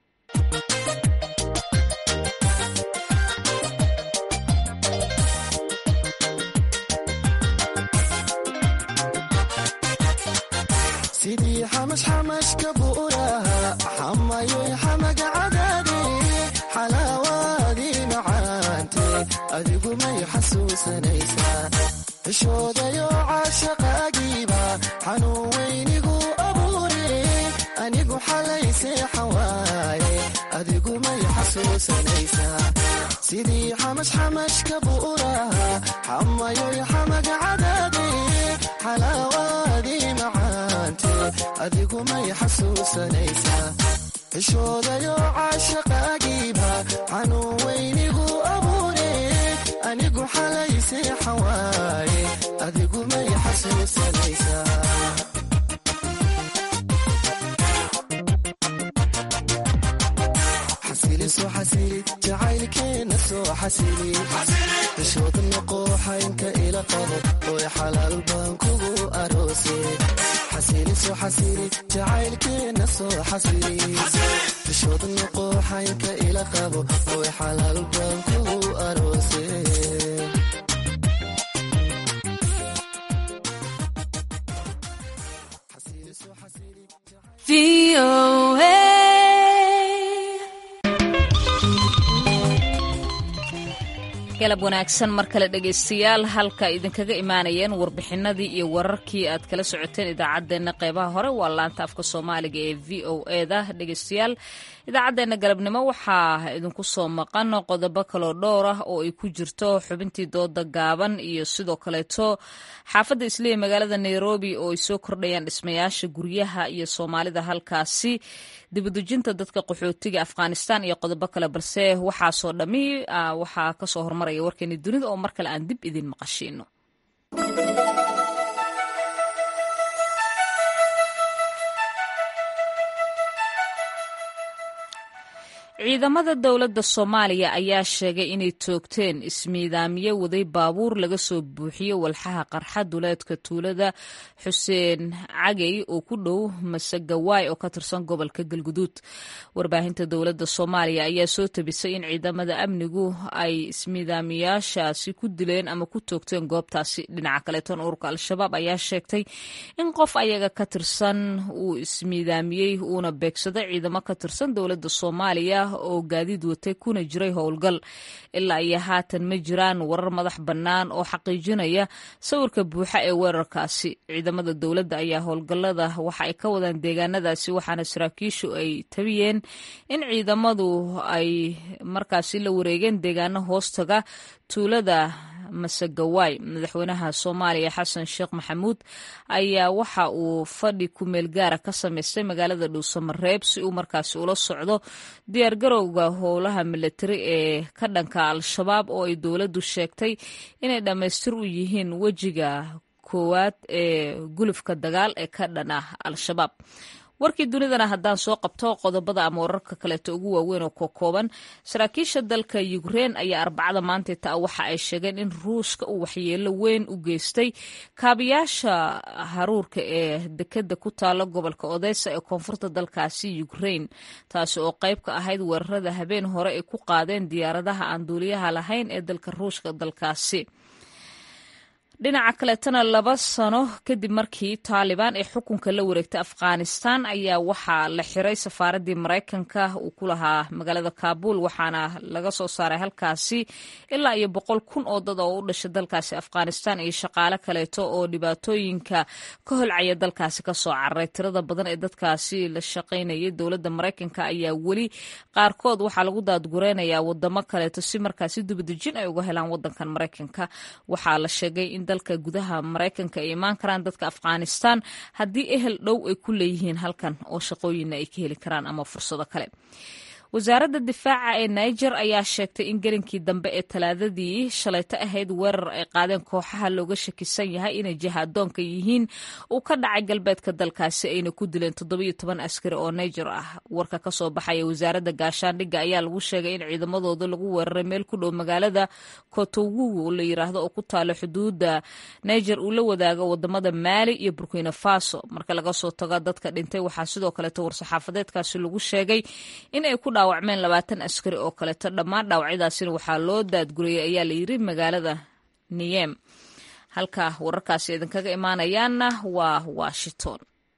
sidii xamashxamashka buuraha xamayoy xamaga cadaade xalaawaadii macaante adigu may xasuusanaysaa xishoodayo caashaqaagiiba xanuun weynigu abuure anigu xalay seexan waaye adigu may xasuusanaysaa sidii xamashxamashka buuraha xamayoy xamaga cadaade xalaawaadii macaante adigu may xasuusanaysaa xishoodayo caashaqaagiiba xanuun weynigu abuure anigu xalay seexan waaye adigu may xasuusanaysaa xasiliso xasili jacaylkeena soo xasili xishooda noqooxaynka ila qabo oy xalaal baan kugu aroose xasiliso xasili jacaylkeena soo xasili xishooda noqooxaynka ila qabo oy xalaal baan kugu aroose galab wanaagsan mar kale dhegaystayaal halka idinkaga imaanayeen warbixinadii iyo wararkii aad kala socoteen idaacaddeenna qeybaha hore waa laanta afka soomaaliga ee v o eda dhegaystayaal idaacaddeenna galabnimo waxaa idinku soo maqan qodobo kaloo dhowr ah oo ay ku jirto xubintii dooda gaaban iyo sidoo kaleeto xaafadda isliya magaalada nairobi oo ay soo kordhayaan dhismayaasha guryaha iyo soomaalida halkaasi dibudejinta dadka qaxootiga afghanistan iyo qodobo kale balse waxaasoo dhammi waxaa kasoo hormaraya warkeeni dunida oo mar kale aan dib idin maqashiino ciidamada dowladda soomaaliya ayaa sheegay inay toogteen ismiidaamiye waday baabuur laga soo buuxiyo walxaha qarxa duleedka tuulada xuseen cagey oo ku dhow masegawaay oo ka tirsan gobolka galguduud warbaahinta dowladda soomaaliya ayaa soo tabisay in ciidamada amnigu ay ismiidaamiyaashaasi ku dileen ama ku toogteen goobtaasi dhinaca kaleeton ururka al-shabaab ayaa sheegtay in qof ayaga ka tirsan uu ismiidaamiyey uuna beegsaday ciidamo ka tirsan dowladda soomaaliya oo gaadiid watay kuna jiray howlgal ilaa iyo haatan ma jiraan warar madax bannaan oo xaqiijinaya sawirka buuxa ee weerarkaasi ciidamada dowladda ayaa howlgallada waxa ay ka wadaan deegaanadaasi waxaana saraakiishu ay tabiyeen in ciidamadu ay markaasi la wareegeen deegaano hoostaga tuulada masegawaay madaxweynaha soomaaliya xasan sheekh maxamuud ayaa waxa uu fadhi kumeel gaara ka samaystay magaalada dhuusamareeb si uu markaasi ula socdo diyaargarowga howlaha milatari ee ka dhanka al-shabaab oo ay dowladdu sheegtay inay dhammaystir u yihiin wejiga koowaad ee gulufka dagaal ee ka dhan ah al-shabaab warkii dunidana haddaan soo qabto qodobada ama wararka kaleeto ugu waaweyn oo kokooban saraakiisha dalka yukrein ayaa arbacada maanta taa waxa ay sheegeen in ruushka uu waxyeelo weyn u geystay kaabiyaasha haruurka ee dekeda ku taala gobolka odesa ee koonfurta dalkaasi yukrein taasi oo qayb ka ahayd weerarada habeen hore ay ku qaadeen diyaaradaha aan duuliyaha lahayn ee dalka ruushka dalkaasi dhinaca kaleetana laba sano kadib markii taalibaan ay xukunka la wareegtay afghanistan ayaa waxaa la xiray safaaraddii maraykanka uu ku lahaa magaalada kaabul waxaana laga soo saaray halkaasi ilaa iyo boqol kun oo dad oo u dhashay dalkaasi afghanistan iyo shaqaale kaleeto oo dhibaatooyinka ka holcaya dalkaasi kasoo cararay tirada badan ee dadkaasi la shaqaynayay dowladda maraykanka ayaa weli qaarkood waxaa lagu daadgureynayaa wadamo kaleeto si markaasi dibadejin ay uga helaan wadankan maraykanka waxaa la sheegay in dalka gudaha maraykanka ay imaan karaan dadka afghanistan haddii ehel dhow ay ku leeyihiin halkan oo shaqooyinna ay ka heli karaan ama fursado kale wasaaradda difaaca ee niger ayaa sheegtay in gelinkii dambe ee talaadadii shalayto ahayd weerar ay qaadeen kooxaha looga shakisan yahay inay jihadoonka yihiin uu ka dhacay galbeedka dalkaasi ayna ku dileen toddobiyo toban askari oo niger ah warka ka soo baxaya wasaaradda gaashaandhigga ayaa lagu sheegay in ciidamadooda lagu weeraray meel ku dhow magaalada kotowugu oo la yiraahdo oo ku taalo xuduudda niger uu la wadaago wadamada maali iyo burkina faso marka laga soo tago dadka dhintay waxaa sidoo kaleeto war-saxaafadeedkaasi lagu sheegay in ay ku dhaawacmeen labaatan askari oo kaleeto dhammaan dhaawacyadaasina waxaa loo daadgurayay ayaa la yiri magaalada niyem halka wararkaasi idinkaga imaanayaanna waa washington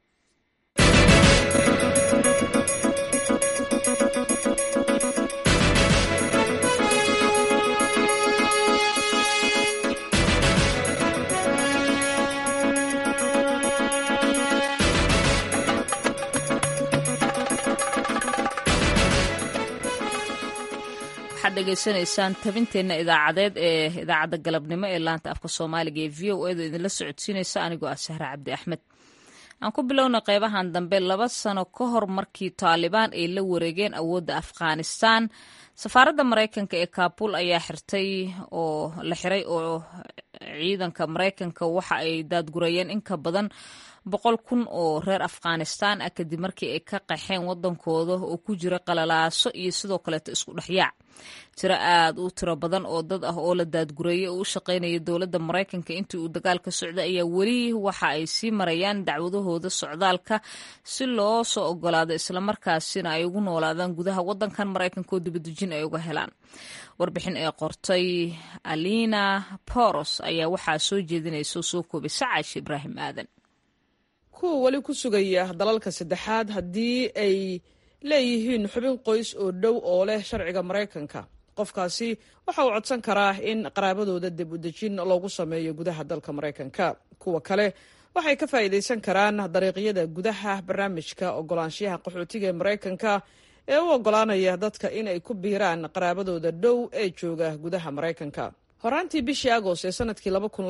degeysanaysaan tabinteenna idaacadeed ee idaacadda galabnimo ee laanta afka soomaaliga ee v o edu idinla socodsiinaysa anigoo ah sahra cabdi axmed aan ku bilowna qeybahan dambe laba sano ka hor markii taalibaan ay la wareegeen awoodda afghanistan safaaradda maraykanka ee kaabul ayaa xirtay oo la xiray oo ciidanka maraykanka waxa ay daadgurayeen in ka badan boqol kun oo reer afghanistan ah kadib markii ay ka qaxeen wadankooda oo ku jira qalalaaso iyo sidoo kaleeto isku dhexyaac tiro aad u tiro badan oo dad ah oo la daadgureeyay oo u shaqaynaya dowladda maraykanka intii uu dagaalka socday ayaa weli waxa ay sii marayaan dacwadahooda socdaalka si loo soo ogolaado islamarkaasina ay ugu noolaadaan gudaha wadankan maraykanka oo dibadejin ay uga helaan warbixin ee qortay alina boros ayaa waxaa soo jeedinaysa soo koobay sacaash ibraahim aadan kuwa weli ku sugaya dalalka saddexaad haddii ay leeyihiin xubin qoys oo dhow oo leh sharciga maraykanka qofkaasi waxa uu codsan karaa in qaraabadooda dib u dejin loogu sameeyo gudaha dalka maraykanka kuwa kale waxay ka faa'iidaysan karaan dariiqyada gudaha barnaamijka ogolaanshiyaha qaxootiga ee maraykanka ee u ogolaanaya dadka in ay ku biiraan qaraabadooda dhow ee jooga gudaha maraykanka horaantii bishii agost ee sanadkii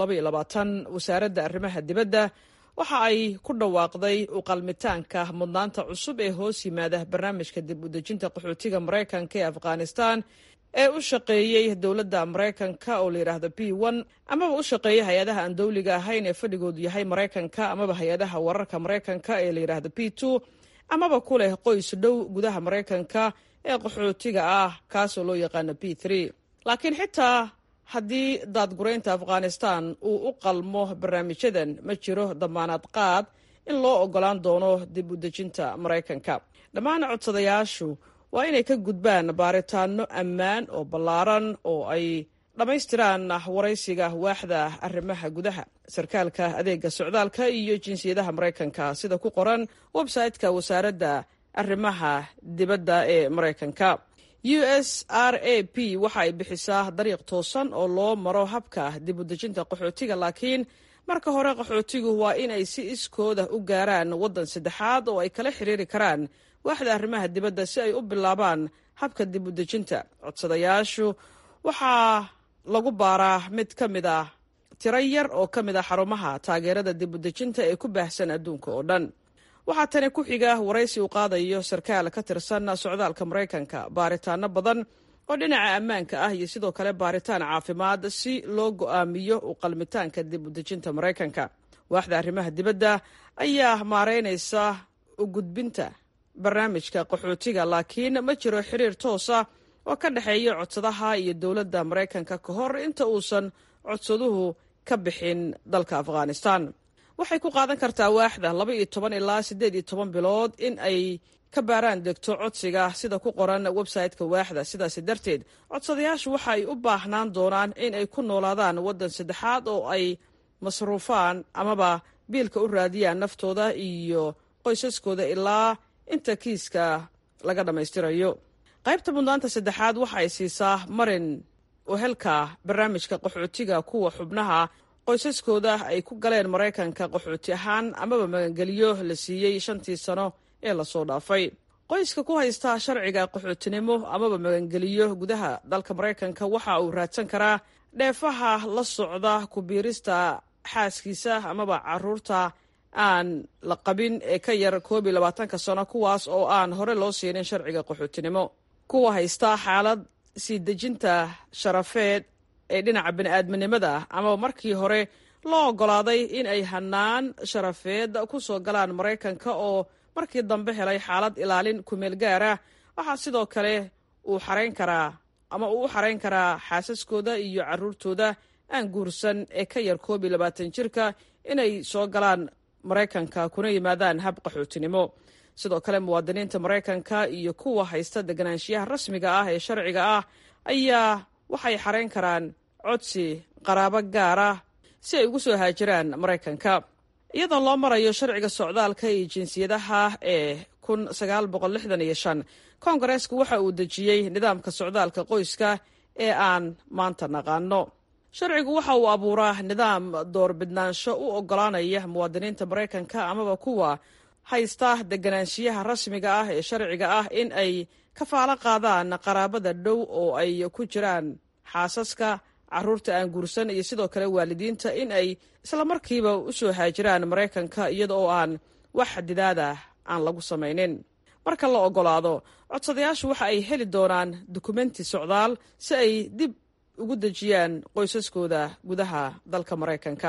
wasaaradda arrimaha dibadda waxa ay ku dhawaaqday u qalmitaanka mudnaanta cusub ee hoos yimaada barnaamijka dib u dejinta qaxootiga maraykanka ee afghanistan ee u shaqeeyey dowladda maraykanka oo la yidhaahdo b n amaba u shaqeeya hay-adaha aan dowliga ahayn ee fadhigoodu yahay maraykanka amaba hay-adaha wararka maraykanka ee la yidhaahdo b two amaba ku leh qoys dhow gudaha maraykanka ee qaxootiga ah kaasoo loo yaqaano b three laakiin xitaa haddii daadguraynta afghanistan uu u qalmo barnaamijyadan ma jiro damaanad qaad in loo ogolaan doono dib u dejinta maraykanka dhammaan codsadayaashu waa inay ka gudbaan baaritaano ammaan oo ballaaran oo ay dhammaystiraan waraysiga waaxda arrimaha gudaha sarkaalka adeega socdaalka iyo jinsiyadaha maraykanka sida ku qoran website-ka wasaaradda arrimaha dibadda ee maraykanka u s r a p waxa ay bixisaa dariiq toosan oo loo maro habka dib u dejinta qaxootiga laakiin marka hore qaxootigu waa in ay si iskooda u gaaraan waddan saddexaad oo ay kala xiriiri karaan waaxda arrimaha dibadda si ay u bilaabaan habka dib u dejinta codsadayaashu waxaa lagu baaraa mid ka mid ah tiro yar oo ka mid ah xarumaha taageerada dib u dejinta ee ku baahsan adduunka oo dhan waxaa tani ku xiga waraysi uu qaadayo sarkaal ka tirsan socdaalka maraykanka baaritaano badan oo dhinaca ammaanka ah iyo sidoo kale baaritaan caafimaad si loo go'aamiyo u qalmitaanka dib u dejinta maraykanka waaxda arrimaha dibadda ayaa maareynaysa u gudbinta barnaamijka qaxootiga laakiin ma jiro xiriir toosa oo ka dhexeeya codsadaha iyo dowladda maraykanka ka hor inta uusan codsaduhu ka bixin dalka afghanistan waxay ku qaadan kartaa waaxda laba iyo toban ilaa siddeed iyo toban bilood in ay ka baaraan degto codsiga sida ku qoran website-ka waaxda sidaasi darteed codsadayaashu waxa ay u baahnaan doonaan in ay ku noolaadaan waddan saddexaad oo ay masruufaan amaba biilka u raadiyaan naftooda iyo qoysaskooda ilaa inta kiiska laga dhammaystirayo qaybta mudnaanta saddexaad waxa ay siisaa marin uhelka barnaamijka qaxootiga kuwa xubnaha qoysaskooda ay ku galeen maraykanka qaxooti ahaan amaba magangeliyo la siiyey shantii sano ee lasoo dhaafay qoyska ku haysta sharciga qaxootinimo amaba magangeliyo gudaha dalka maraykanka waxa uu raadsan karaa dheefaha la socda ku biirista xaaskiisa amaba caruurta aan la qabin ee ka yar koob iyo labaatanka sano kuwaas oo aan hore loo siinin sharciga qaxootinimo kuwa haysta xaalad sii dejinta sharafeed ee dhinaca bini-aadminimada amaba markii hore loo oggolaaday in ay hanaan sharafeed ku soo galaan maraykanka oo markii dambe helay xaalad ilaalin kumeel gaara waxaa sidoo kale uu xarayn karaa ama uu u xarayn karaa xaasaskooda iyo caruurtooda aan guursan ee ka yar koob iyo labaatan jirka inay soo galaan maraykanka kuna yimaadaan hab qaxootinimo sidoo kale muwaadiniinta maraykanka iyo kuwa haysta deganaanshiyaha rasmiga ah ee sharciga ah ayaa waxay xarayn karaan codsi qaraabo gaar ah si ay ugu soo haajiraan maraykanka iyadoo loo marayo sharciga socdaalka iyo jinsiyadaha ee kun sagaal boqol lixdan iyo shan koongareesku waxa uu dejiyey nidaamka socdaalka qoyska ee aan maanta naqaano sharcigu waxa uu abuuraa nidaam doorbidnaansho u oggolaanaya muwaadiniinta maraykanka amaba kuwa haysta deganaanshiyaha rasmiga ah ee sharciga ah in ay kafaalo qaadaan qaraabada dhow oo ay ku jiraan xaasaska caruurta aan guursan iyo sidoo kale waalidiinta in ay islamarkiiba u soo haajiraan maraykanka iyada oo aan wax xadidaada aan lagu samaynin marka la oggolaado codsadayaashu waxa ay heli doonaan dukumenti socdaal si ay dib ugu dejiyaan qoysaskooda gudaha dalka maraykanka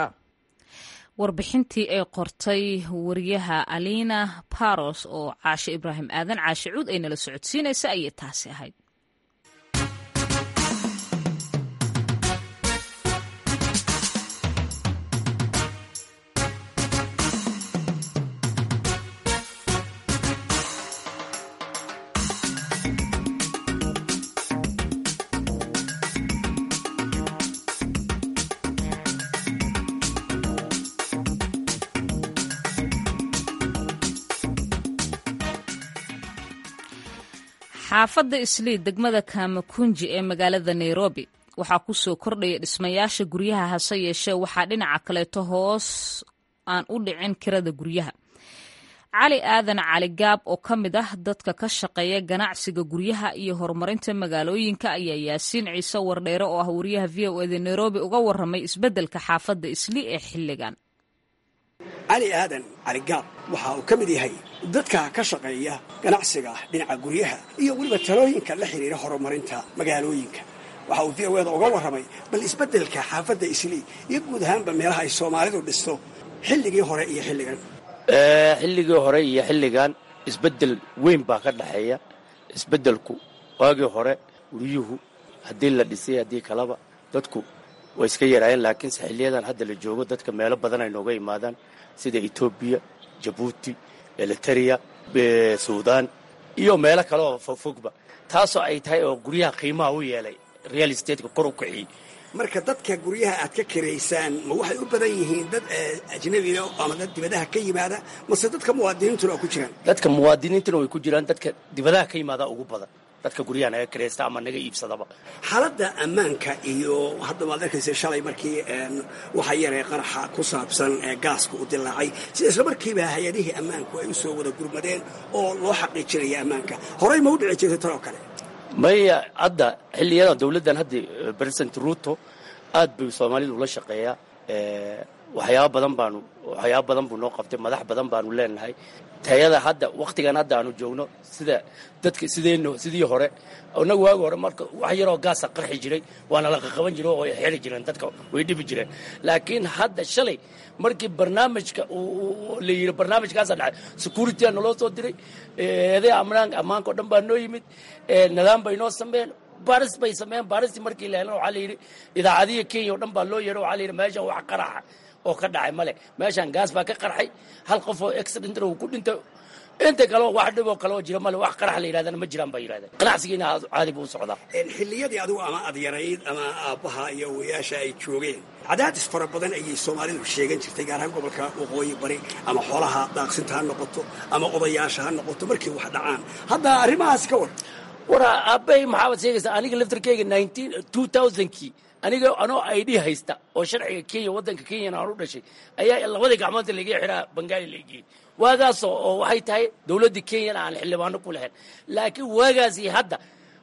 warbixintii ay qortay wariyaha alina baros oo caashe ibraahim aadan caashe cuud ay nala socodsiinaysa ayay taasi ahayd xaafadda islii degmada kamakunji ee magaalada nairobi waxaa ku soo kordhaya dhismayaasha guryaha hase yeeshee waxaa dhinaca kaleeto hoos aan u dhicin kirada guryaha cali aadan cali gaab oo ka mid ah dadka ka shaqeeya ganacsiga guryaha iyo horumarinta magaalooyinka ayaa yaasiin ciise wardheere oo ah wariyaha v o eda nairobi uga waramay isbeddelka xaafadda islii ee xilligan cali aadan cali gaab waxa uu ka mid yahay dadka ka shaqeeya ganacsiga dhinaca guryaha iyo weliba talooyinka la xidhiira horumarinta magaalooyinka waxa uu v o eda uga warramay bal isbeddelka xaafadda islii iyo guud ahaanba meelaha ay soomaalidu dhisto xilligii hore iyo xilligan xilligii hore iyo xilligan isbeddel weyn baa ka dhexeeya isbeddelku waagii hore guryuhu haddii la dhisay haddii kaleba dadku way iska yaraayeen laakiinse xiliyadan hadda la joogo dadka meelo badan ay nooga imaadaan sida etoobiya jabuuti eliteria suudaan iyo meelo kale oo fogfogba taasoo ay tahay oo guryaha qiimaha u yeelay real estateska kor u kiciyey marka dadka guryaha aad ka kiraysaan ma waxay u badan yihiin dad ajnabiga ama dad dibadaha ka yimaada mase dadka muwaadiniintuna oo ku jiraan dadka muwaadiniintuna way ku jiraan dadka dibadaha ka yimaada ugu badan dadka guryaha naga kiraysta ama naga iibsadaba xaaladda ammaanka iyo hadda waad arkaysa shalay markii waxaa yaree qaraxa ku saabsan gaaska u dilaacay sida isla markiiba hay-adihii ammaanku ay u soo wada gurmadeen oo loo xaqiijinaya ammaanka horey ma u dhici jirtay tan oo kale maya hadda xiliyadan dawladdan hadda president ruto aad bay soomaalidu ula shaqeeyaa waxyaaba badan baanu waxyaaba badan buu noo qabtay madax badan baanu leenahay tayada hadda wakhtigan hadda aanu joogno sida dadka sideen sidii hore inagu waagi hore marka wax yaroo gaasa qarxi jiray waana la qaqaban jiray oo xeli jireen dadka way dhibi jireen laakiin hadda shalay markii barnaamijka la yidhi barnaamijkaasa dhacay security-a naloo soo diray eeday amnaan ammaanka o dhan baa noo yimid nidaam bay noo sameeyeen baris bay sameeyeen baristii markii la helan waxaa la yidhi idaacadihi kenya o dhan baa loo yeedho waxaa la yidhi meeshan wax qaraxa oo ka dhacay male meeshaan gaas baa ka qarxay hal qof oo accident uu ku dhintay inta kaleo wax dhiboo kale oo jira male wax qarax la yidhahdana ma jiraan baa yidhahdeen ganacsigiina caadi buu u socdaa xilliyadii adigu ama aad yarayd ama aabbaha iyo owayaasha ay joogeen cadaadis fara badan ayay soomaalidu sheegan jirtay gaar ahaan gobolka waqooyi bari ama xoolaha daaqsinta ha noqoto ama odayaasha ha noqoto markii wax dhacaan hadda arrimahaas ka war wara aabbay maxaabad sheegaysaa aniga laftarkeyga nineteen two thousandkii aniga anoo id haysta oo sharciga kenya waddanka kenyana aan u dhashay ayaa labadii gacmoodta laiga xiraa bangaali laigeyey waagaasoo oo waxay tahay dawladdii kenyana aan xildhibaano ku lahayn laakiin waagaasi hadda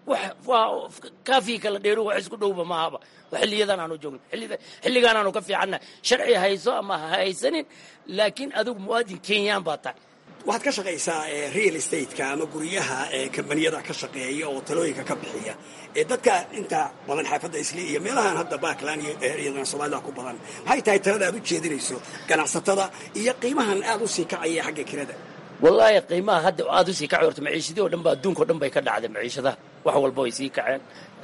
waa kaafii kala dheeru wax isku dhowba maahaba xilliyadan aanu joogno xilligaan aanu ka fiicannahay sharci hayso ama ha haysanin laakiin adigu muwaadin kenyaan baa tahay waxaad ka shaqaysaa real estateska ama guryaha kambaniyada ka shaqeeya oo talooyinka ka bixiya dadka inta badan xaafadda isli iyo meelahan hadda backland iyo iyadana soomaalida ku badan maxay tahay talada aad u jeedinayso ganacsatada iyo qiimahan aad u sii kacaya xagga kirada wallaahi qiimaha hadda aad usii kacay horta maciishadii o dhan ba adduunka o dhan bay ka dhacday maciishadaha wax walba way sii kaceen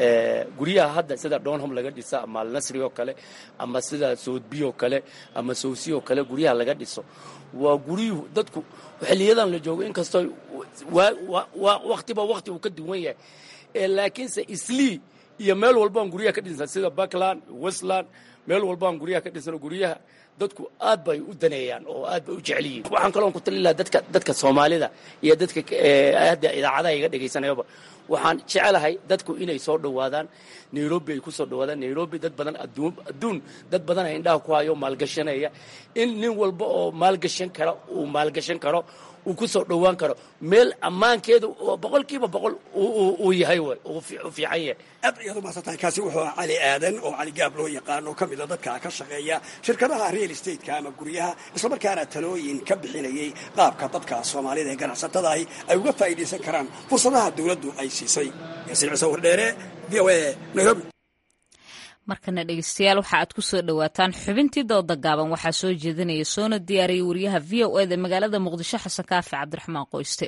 guryaha hadda sida donhom laga dhisa ama alnasri oo kale ama sida soodbi oo kale ama sowsi oo kale guryaha laga dhiso waa guryuhu dadku xiliyadan la joogo inkastoo waktiba wakti uu ka duwan yahay laakiinse islii iyo meel walbaan guryaha ka dhisna sida backland westland meel walbaan guryaha ka dhisno guryaha dadku aad bay u daneeyaan oo aad bay u jecel yihiin waxaan kaloon ku talin lahaa dadka dadka soomaalida iyo dadka hadda idaacadaha iga dhegaysanayaba waxaan jecelahay dadku inay soo dhowaadaan nairobi ay ku soo dhowaadaan nairobi dad badan adduun dad badan ay indhaha ku hayo maalgashanaya in nin walba oo maalgashan kara uu maalgashan karo uu ku soo dhowaan karo meel ammaankeedu oo boqolkiiba boqol uu yahay way uu fiican yahay aad ayaad u mahadsantahay kaasi wuxuu ahaa cali aadan oo cali gaab loo yaqaan oo ka mida dadka ka shaqeeya shirkadaha real estateska ama guryaha islamarkaana talooyin ka bixinayay qaabka dadka soomaalida ee ganacsatadahi ay uga faa'iidaysan karaan fursadaha dawladdu ay siisay yaasiin ciise wardheere v o a nairobi markana dhegeystayaal waxa aad ku soo dhowaataan xubintii dooda gaaban waxaa soo jeedinaya soona diyaariyay wariyaha v o eda magaalada muqdisho xasan kaafi cabdiraxmaan qoyste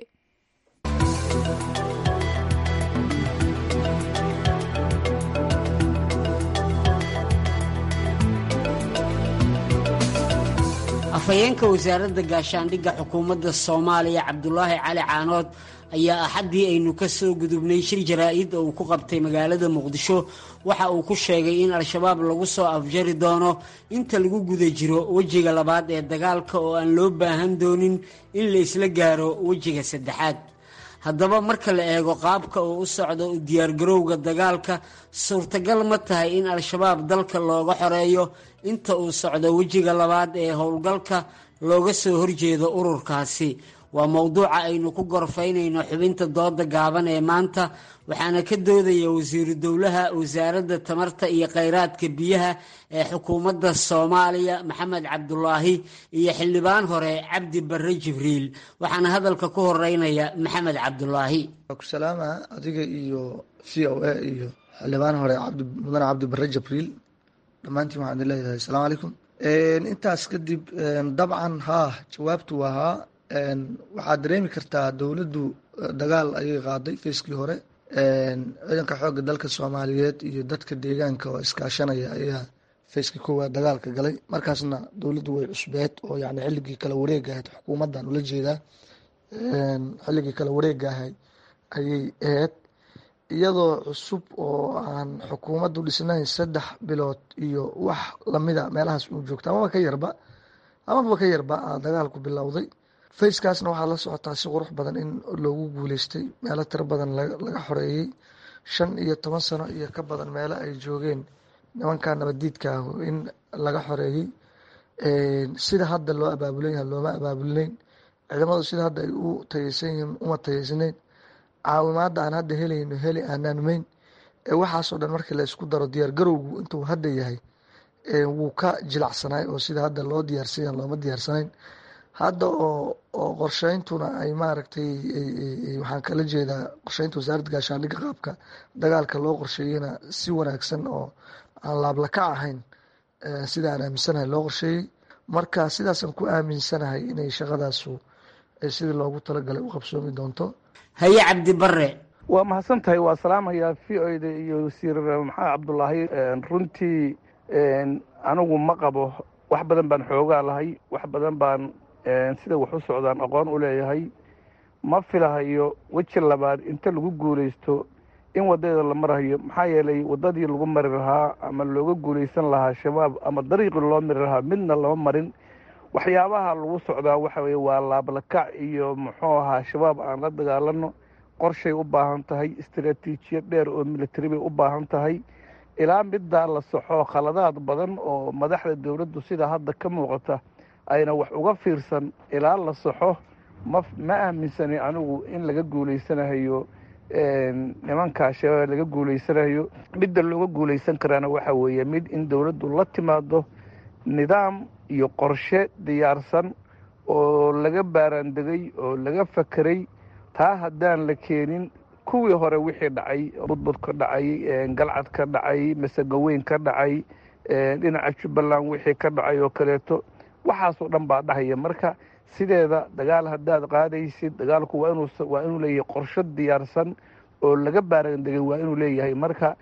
afhayeenka wasaaradda gaashaandhigga xukuumadda soomaaliya cabdulaahi cali caanood ayaa axaddii aynu ka soo gudubnay shir jaraa-id oo uu ku qabtay magaalada muqdisho waxa uu ku sheegay in al-shabaab lagu soo afjari doono inta lagu guda jiro wejiga labaad ee dagaalka oo aan loo baahan doonin in la isla gaaro wejiga saddexaad haddaba marka la eego qaabka uu u socdo u diyaargarowga dagaalka suurtagal ma tahay in al-shabaab dalka looga xoreeyo inta uu socdo wejiga labaad ee howlgalka looga soo horjeedo ururkaasi waa mowduuca aynu ku gorfaynayno xubinta dooda gaaban ee maanta waxaana ka doodaya wasiiru dowlaha wasaaradda tamarta iyo kheyraadka biyaha ee xukuumadda soomaaliya maxamed cabdulaahi iyo xildhibaan hore cabdi barre jibriil waxaana hadalka ku horeynaya maxamed cabdulaahi salaama adiga iyo v o a iyo xildhibaan hore mudane cabdi barre jibriil dhammaantiin waxaan idin leeyahay asalaamu calaykum intaas kadib dabcan haa jawaabtu waa haa waxaad dareemi kartaa dowladdu dagaal ayay qaaday feyskii hore ciidanka xoogga dalka soomaaliyeed iyo dadka deegaanka oo iskaashanaya ayaa feyskii koowaad dagaalka galay markaasna dowladdu way cusbeed oo yani xilligii kala wareega ahayd xukuumaddan ula jeedaa xilligii kala wareega ahayd ayay ahayd iyadoo cusub oo aan xukuumaddu dhisnayn saddex bilood iyo wax lamida meelahaas uu joogta amaba ka yarba amaba ka yarba dagaalku bilowday fayskaasna waxaa la socotaa si qurux badan in loogu guuleystay meelo tiro badan laga xoreeyey shan iyo toban sano iyo ka badan meelo ay joogeen nimanka nabadiidka ah in laga xoreeyey sida hadda loo abaabulan yaha looma abaabulnayn ciidamadu sida hadda ay u tayeysan yihiin uma tayeysnayn caawimaadda aan hadda helayno heli aanaanumeyn waxaasoo dhan markii la isku daro diyaar garowgu intuu hadda yahay wuu ka jilacsanaay oo sida hadda loo diyaarsanya looma diyaarsanayn hadda oo oo qorsheyntuna ay maaragtay waxaan kala jeedaa qorsheynta wasaaradda gaashaandhigga qaabka dagaalka loo qorsheeyeyna si wanaagsan oo aan laablaka ahayn sida aan aaminsanahay loo qorsheeyey marka sidaasaan ku aaminsanahay inay shaqadaasu sidii loogu talagalay u qabsoomi doonto haye cabdi bare waa mahadsan tahay waa salaamayaa v o da iyo wasiir maxamed cabdulaahi runtii anigu ma qabo wax badan baan xoogaa lahay wax badan baan sida wax u socdaan aqoon u leeyahay ma filahayo weji labaad inta lagu guulaysto in wadadeeda la marahayo maxaa yeelay wadadii lagu mari lahaa ama looga guulaysan lahaa shabaab ama dariiqii loo mari lahaa midna lama marin waxyaabaha lagu socdaa waxa weye waa laablakac iyo muxuu ahaa shabaab aan la dagaalano qorshay u baahan tahay istaraatiijiyad dheer oo militari bay u baahan tahay ilaa middaa la soxo khaladaad badan oo madaxda dowladdu sida hadda ka muuqata ayna wax uga fiirsan ilaa la soxo ma ma aaminsani anigu in laga guulaysanahayo nimankaa shabaab laga guulaysanahayo midda looga guulaysan karaana waxa weeye mid in dowladdu la timaado nidaam iyo qorshe diyaarsan oo laga baaraandegay oo laga fakeray taa haddaan la keenin kuwii hore wixii dhacay budbud ka dhacay galcad ka dhacay masegaweyn ka dhacay dhinaca jubbaland wixii ka dhacay oo kaleeto waxaasoo dhan baa dhahaya marka sideeda dagaal haddaad qaadaysid dagaalku waa inuu waa inuu leeyahay qorsho diyaarsan oo laga baaraandegay waa inuu leeyahay marka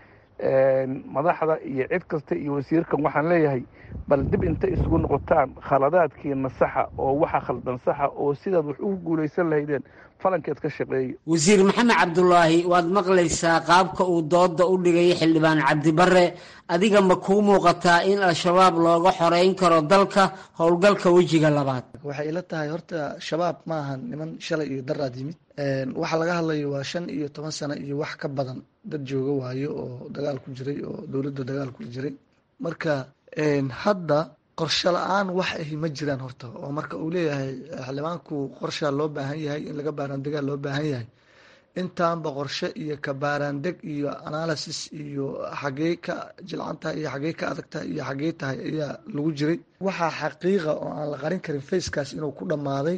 madaxda iyo cid kasta iyo wasiirkan waxaan leeyahay bal dib inta isugu noqotaan khaladaadkiina saxa oo waxa khaldan saxa oo sidaad wax ugu guulaysan lahaydeen falankeed ka shaqeeya wasiir maxamed cabdulaahi waad maqlaysaa qaabka uu dooda u dhigay xildhibaan cabdibare adiga ma kuu muuqataa in al-shabaab looga xoreyn karo dalka howlgalka wejiga labaad waxay ila tahay horta shabaab ma ahan niman shalay iyo daraad yimid waxa laga hadlayo waa shan iyo toban sano iyo wax ka badan dad jooga waayo oo dagaal ku jiray oo dowladda dagaal ku jiray marka hadda qorshe la-aan wax ahi ma jiraan horta oo marka uu leeyahay xildhibaanku qorshaa loo baahan yahay in laga baaraandegaa loo baahan yahay intaanba qorshe iyo ka baaraandeg iyo analysis iyo xagee ka jilcan tahay iyo xagee ka adag tahay iyo xagee tahay ayaa lagu jiray waxaa xaqiiqa oo aan la qarin karin facekaas inuu ku dhammaaday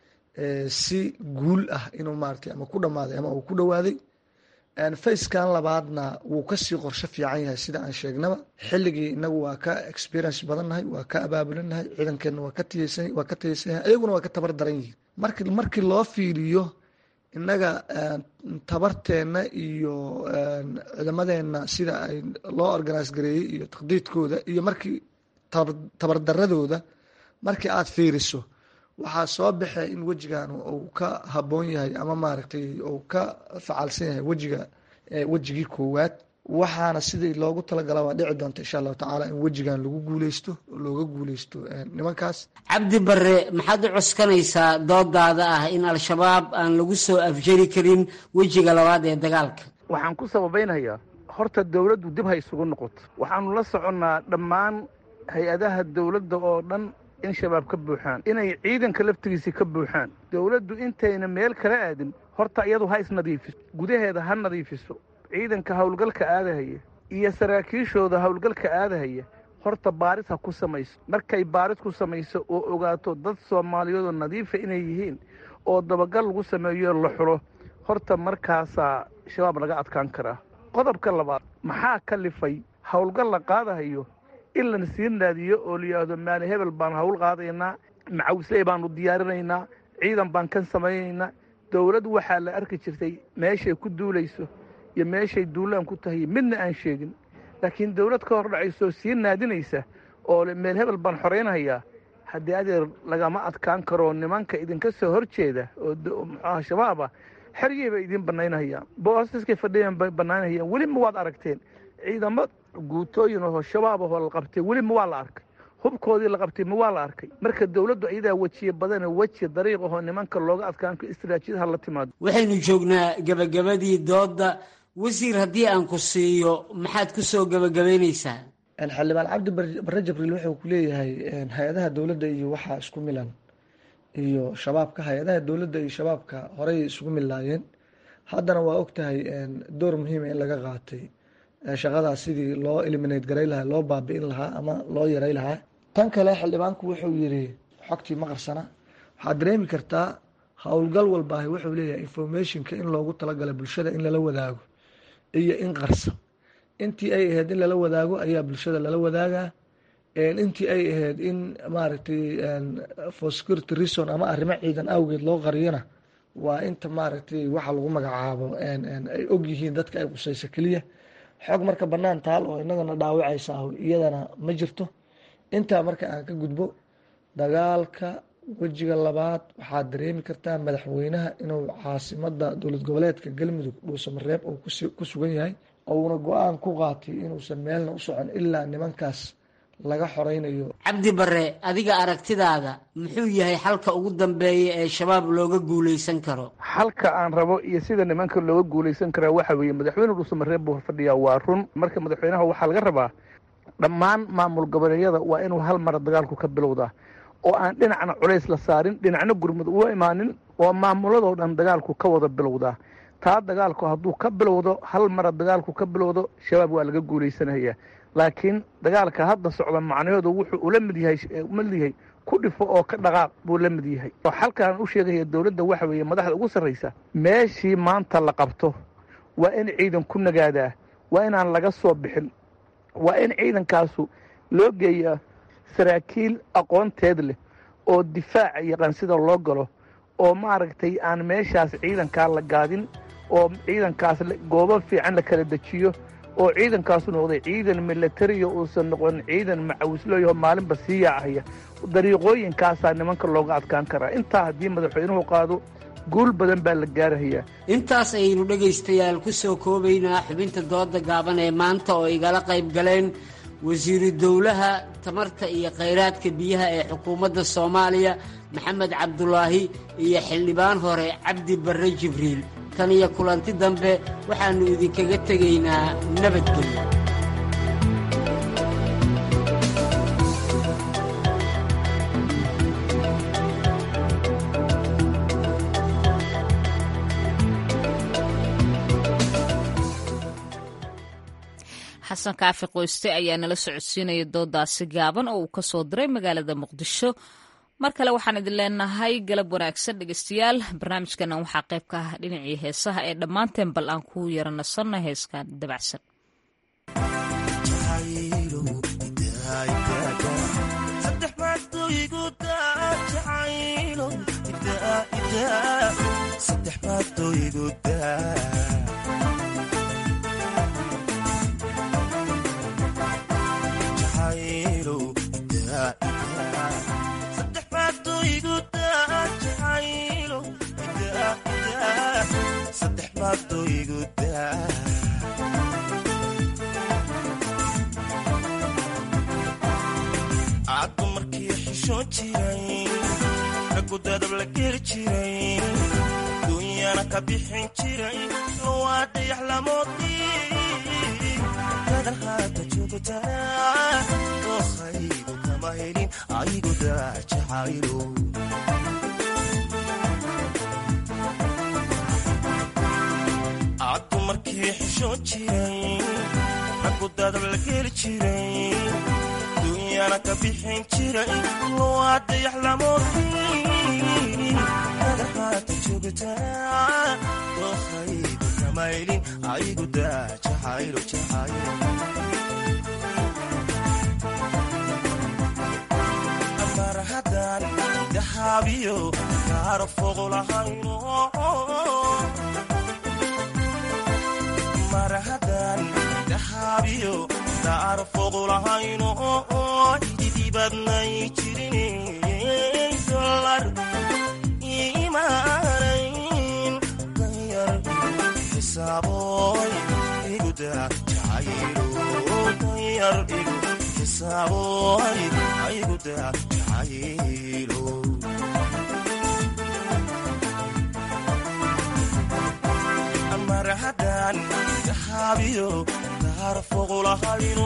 si guul ah inuu maaragtay ama ku dhammaaday ama uu ku dhowaaday facekan labaadna wuu kasii qorsho fiican yahay sida aan sheegnaba xilligii inagu waa ka experience badannahay waa ka abaabulinahay ciidankeenna waa ka tiyeysan waa ka tiyeysan yahay ayaguna waa ka tabar daran yihiin marki markii loo fiiriyo innaga tabarteenna iyo ciidamadeenna sida ay loo organise gareeyey iyo taqdiidkooda iyo markii tabardaradooda markii aada fiiriso waxaa soo baxay in wejigan uu ka haboon yahay ama maaragtay uu ka facaalsan yahay wejiga wejigii koowaad waxaana sidii loogu talagala waa dhici doonta insha allahu tacaala in wejigan lagu guuleysto oo looga guuleysto nimankaas cabdi bare maxaad u cuskanaysaa doodaada ah in al-shabaab aan lagu soo afjari karin wejiga labaad ee dagaalka waxaan ku sababaynayaa horta dowladdu dib ha isugu noqoto waxaanu la soconnaa dhammaan hay-adaha dowladda oo dhan in shabaab ka buuxaan inay ciidanka laftigiisii ka buuxaan dowladdu intayna meel kala aadin horta iyadu ha isnadiifiso gudaheeda ha nadiifiso ciidanka howlgalka aadahaya iyo saraakiishooda howlgalka aadahaya horta baaris ha ku samayso markay baaris ku samayso oo ogaato dad soomaaliyeedoo nadiifa inay yihiin oo dabagal lagu sameeyo la xulo horta markaasaa shabaab laga adkaan karaa qodobka labaad maxaa kalifay howlgal la qaadahayo in lana sii naadiyo oo la yidhaahdo maali hebel baan hawl qaadaynaa macawisley baanu diyaarinaynaa ciidan baan kan samaynaynaa dowlad waxaa la arki jirtay meeshay ku duulayso iyo meeshay duulaan ku tahay midna aan sheegin laakiin dowlad ka hor dhacayso sii naadinaysa oo meel hebel baan xoraynayaa haddii adeer lagama adkaan karo nimanka idinka soo hor jeeda oo muxuaha shabaaba xeryey bay idiin banaynahayaan boosaskay fadhiyan bay banaynahayaan weli ma waad aragteen ciidamo guutooyin oo shabaab ahoo la qabtay weli ma waa la arkay hubkoodii la qabtay ma waa la arkay marka dowladdu ayadaa wejiye badane weji dariiq ahoo nimanka looga adkaan karo istaraatiijiyad ha la timaado waxaynu joognaa gebagabadii doodda wasiir haddii aan ku siiyo maxaad ku soo gebagabaynaysaa xildhibaan cabdi bare jibriil wuxuu ku leeyahay hay-adaha dowladda iyo waxaa isku milan iyo shabaabka hay-adaha dowladda iyo shabaabka horey isugu millaayeen haddana waa ogtahay door muhiima in laga qaatay shaqadaas sidii loo eliminate garay lahaa loo baabi'in lahaa ama loo yaray lahaa tan kale xildhibaanku wuxuu yidhi xogtii ma qarsana waxaad dareemi kartaa howlgal walbaahi wuxuu leeyahay informationka in loogu talagala bulshada in lala wadaago iyo in qarsa intii ay ahayd in lala wadaago ayaa bulshada lala wadaagaa intii ay ahayd in maaragtay for security reason ama arrimo ciidan awgeed loo qariyona waa inta maaragtay waxa lagu magacaabo ay og yihiin dadka ay qusayso keliya xog marka bannaan taal oo inagana dhaawacaysa ah iyadana ma jirto intaa marka aan ka gudbo dagaalka wejiga labaad waxaad dareemi kartaa madaxweynaha inuu caasimada dowlad goboleedka galmudug dhuusamareeb uu ku sugan yahay uuna go-aan ku qaatay inuusan meelna u socon ilaa nimankaas laga xoreynayo cabdi bare adiga aragtidaada muxuu yahay xalka ugu dambeeya ee shabaab looga guuleysan karo xalka aan rabo iyo sida nimanka looga guuleysan karaa waxa weeye madaxweyne dhuusamareeb buu fadhiyaa waa run marka madaxweynaha waxaa laga rabaa dhammaan maamul goboleedyada waa inuu hal mara dagaalku ka bilowdaa oo aan dhinacna culays la saarin dhinacna gurmud uga imaanin oo maamuladoo dhan dagaalku ka wada bilowdaa taa dagaalku hadduu ka bilowdo hal mara dagaalku ka bilowdo shabaab waa laga guuleysanayaa laakiin dagaalka hadda socda macnahoodu wuxuu ula mid yahay mid yahay ku dhifo oo ka dhaqaaq buu la mid yahay oo xalkaan u sheegaya dowladda waxa weeye madaxda ugu sarraysa meeshii maanta la qabto waa in ciidan ku nagaadaa waa inaan laga soo bixin waa in ciidankaasu loo geeyaa saraakiil aqoonteed leh oo difaaca yaqaan sida loo galo oo maaragtay aan meeshaas ciidankaa la gaadin oo ciidankaas goobo fiican la kala dejiyo oo ciidankaasu noqday ciidan milatariya uusan noqon ciidan macawislooyaho maalinba sii yaacaya dariiqooyinkaasaa nimanka looga adkaan karaa intaa haddii madaxweynuhu qaado guul badan baa la gaarahayaa intaas ayaynu dhegaystayaal ku soo koobaynaa xubinta dooda gaaban ee maanta oo igala qayb galeen wasiiru dowlaha tamarta iyo khayraadka biyaha ee xukuumadda soomaaliya maxamed cabdulaahi iyo xildhibaan hore cabdi barre jibriil tan iyo kulanti dambe waxaannu idinkaga tegaynaa nabadgelyo xasan kaafi qoyste ayaa nala socodsiinaya doodaasi gaaban oo uu ka soo diray magaalada muqdisho mar kale waxaan idin leenahay galab wanaagsan dhegeystayaal barnaamijkana waxaa qayb ka ah dhinacii heesaha ee dhammaanteen bal aan ku yara nasanna heeskan dabacsan raggu dadab la geli jiray dunyana ka bixin jiray waa dayax lamoodii dadan haata joogtaa dokhaygu kama helin aygu daajacaylo caddu markii xishoon jiray raggu dadab la geli jiray dunyana ka bixin jiray waa dayax lamoodii dadan haata joogtaa dokhaygu kama helin aygu daajacaylo jacaylo mar haddaan dahaabiyo kaara fogo lahayno mar haddaan dahaabiyo kaara fogo lahayno ididibadnay jirin dolar imaanayn danyar xisaaboy iguda jacaylo danyar igu xisaaboy iguda jacaylo mar haddaan dahaabiyo kaara fogo lahayno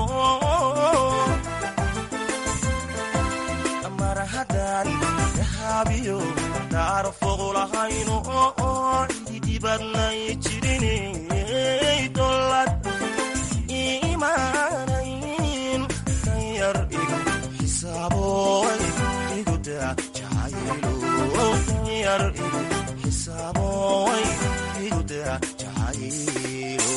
mar haddaan dahaabiyo kaara fogo lahayno ididibadnay jirin dolar imaanayn danyar igu xisaaboy iguda jacaylo danyar igu xisaaboy iguda jacaylo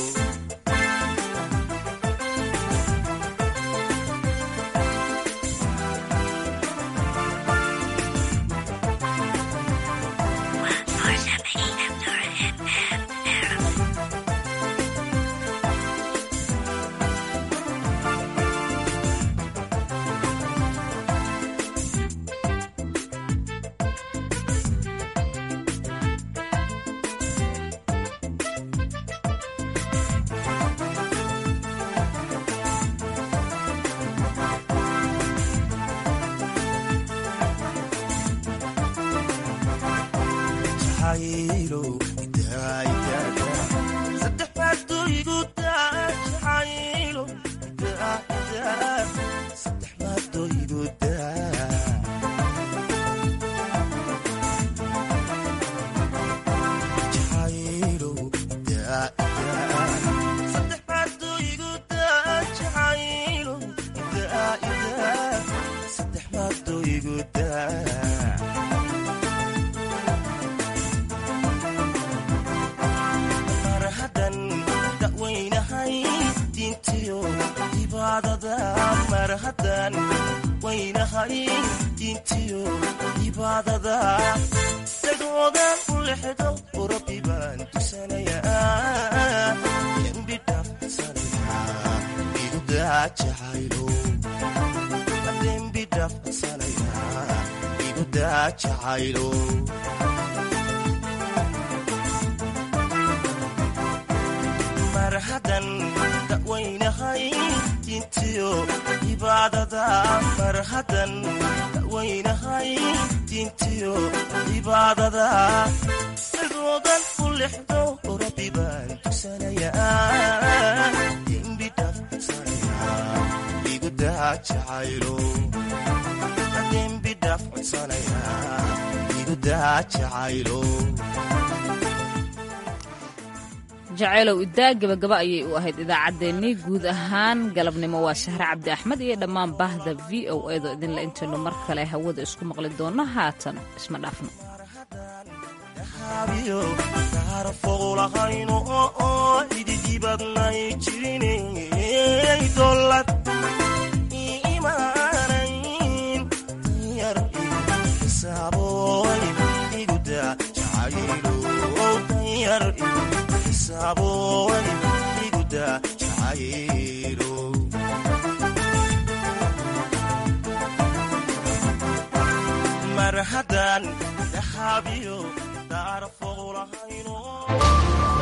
mar haddan dawaynahay diintiyo cibaadada mar haddan dawaynahay diintiyo cibaadada sidoodan u lexdo rabbi baan tusanayaa dembi dhaafsanaya igu daa jacaylo dembi dhaaf codsanaya igu daa jacaylo jacaylow idaa gabagaba ayay u ahayd idaacaddeenii guud ahaan galabnimo waa sahre cabdi axmed iyo dhammaan baahda v o edo idinla intaynu mar kale hawada isku maqli doonno haatan isma dhaafno foqulahayno oo ididibadnay jirinay dolad imaanayn yar xisaaboy iguda jacaylo danyar xisaaboy iguda jacaylo mar haddaan dahabiyo daar foqulahayno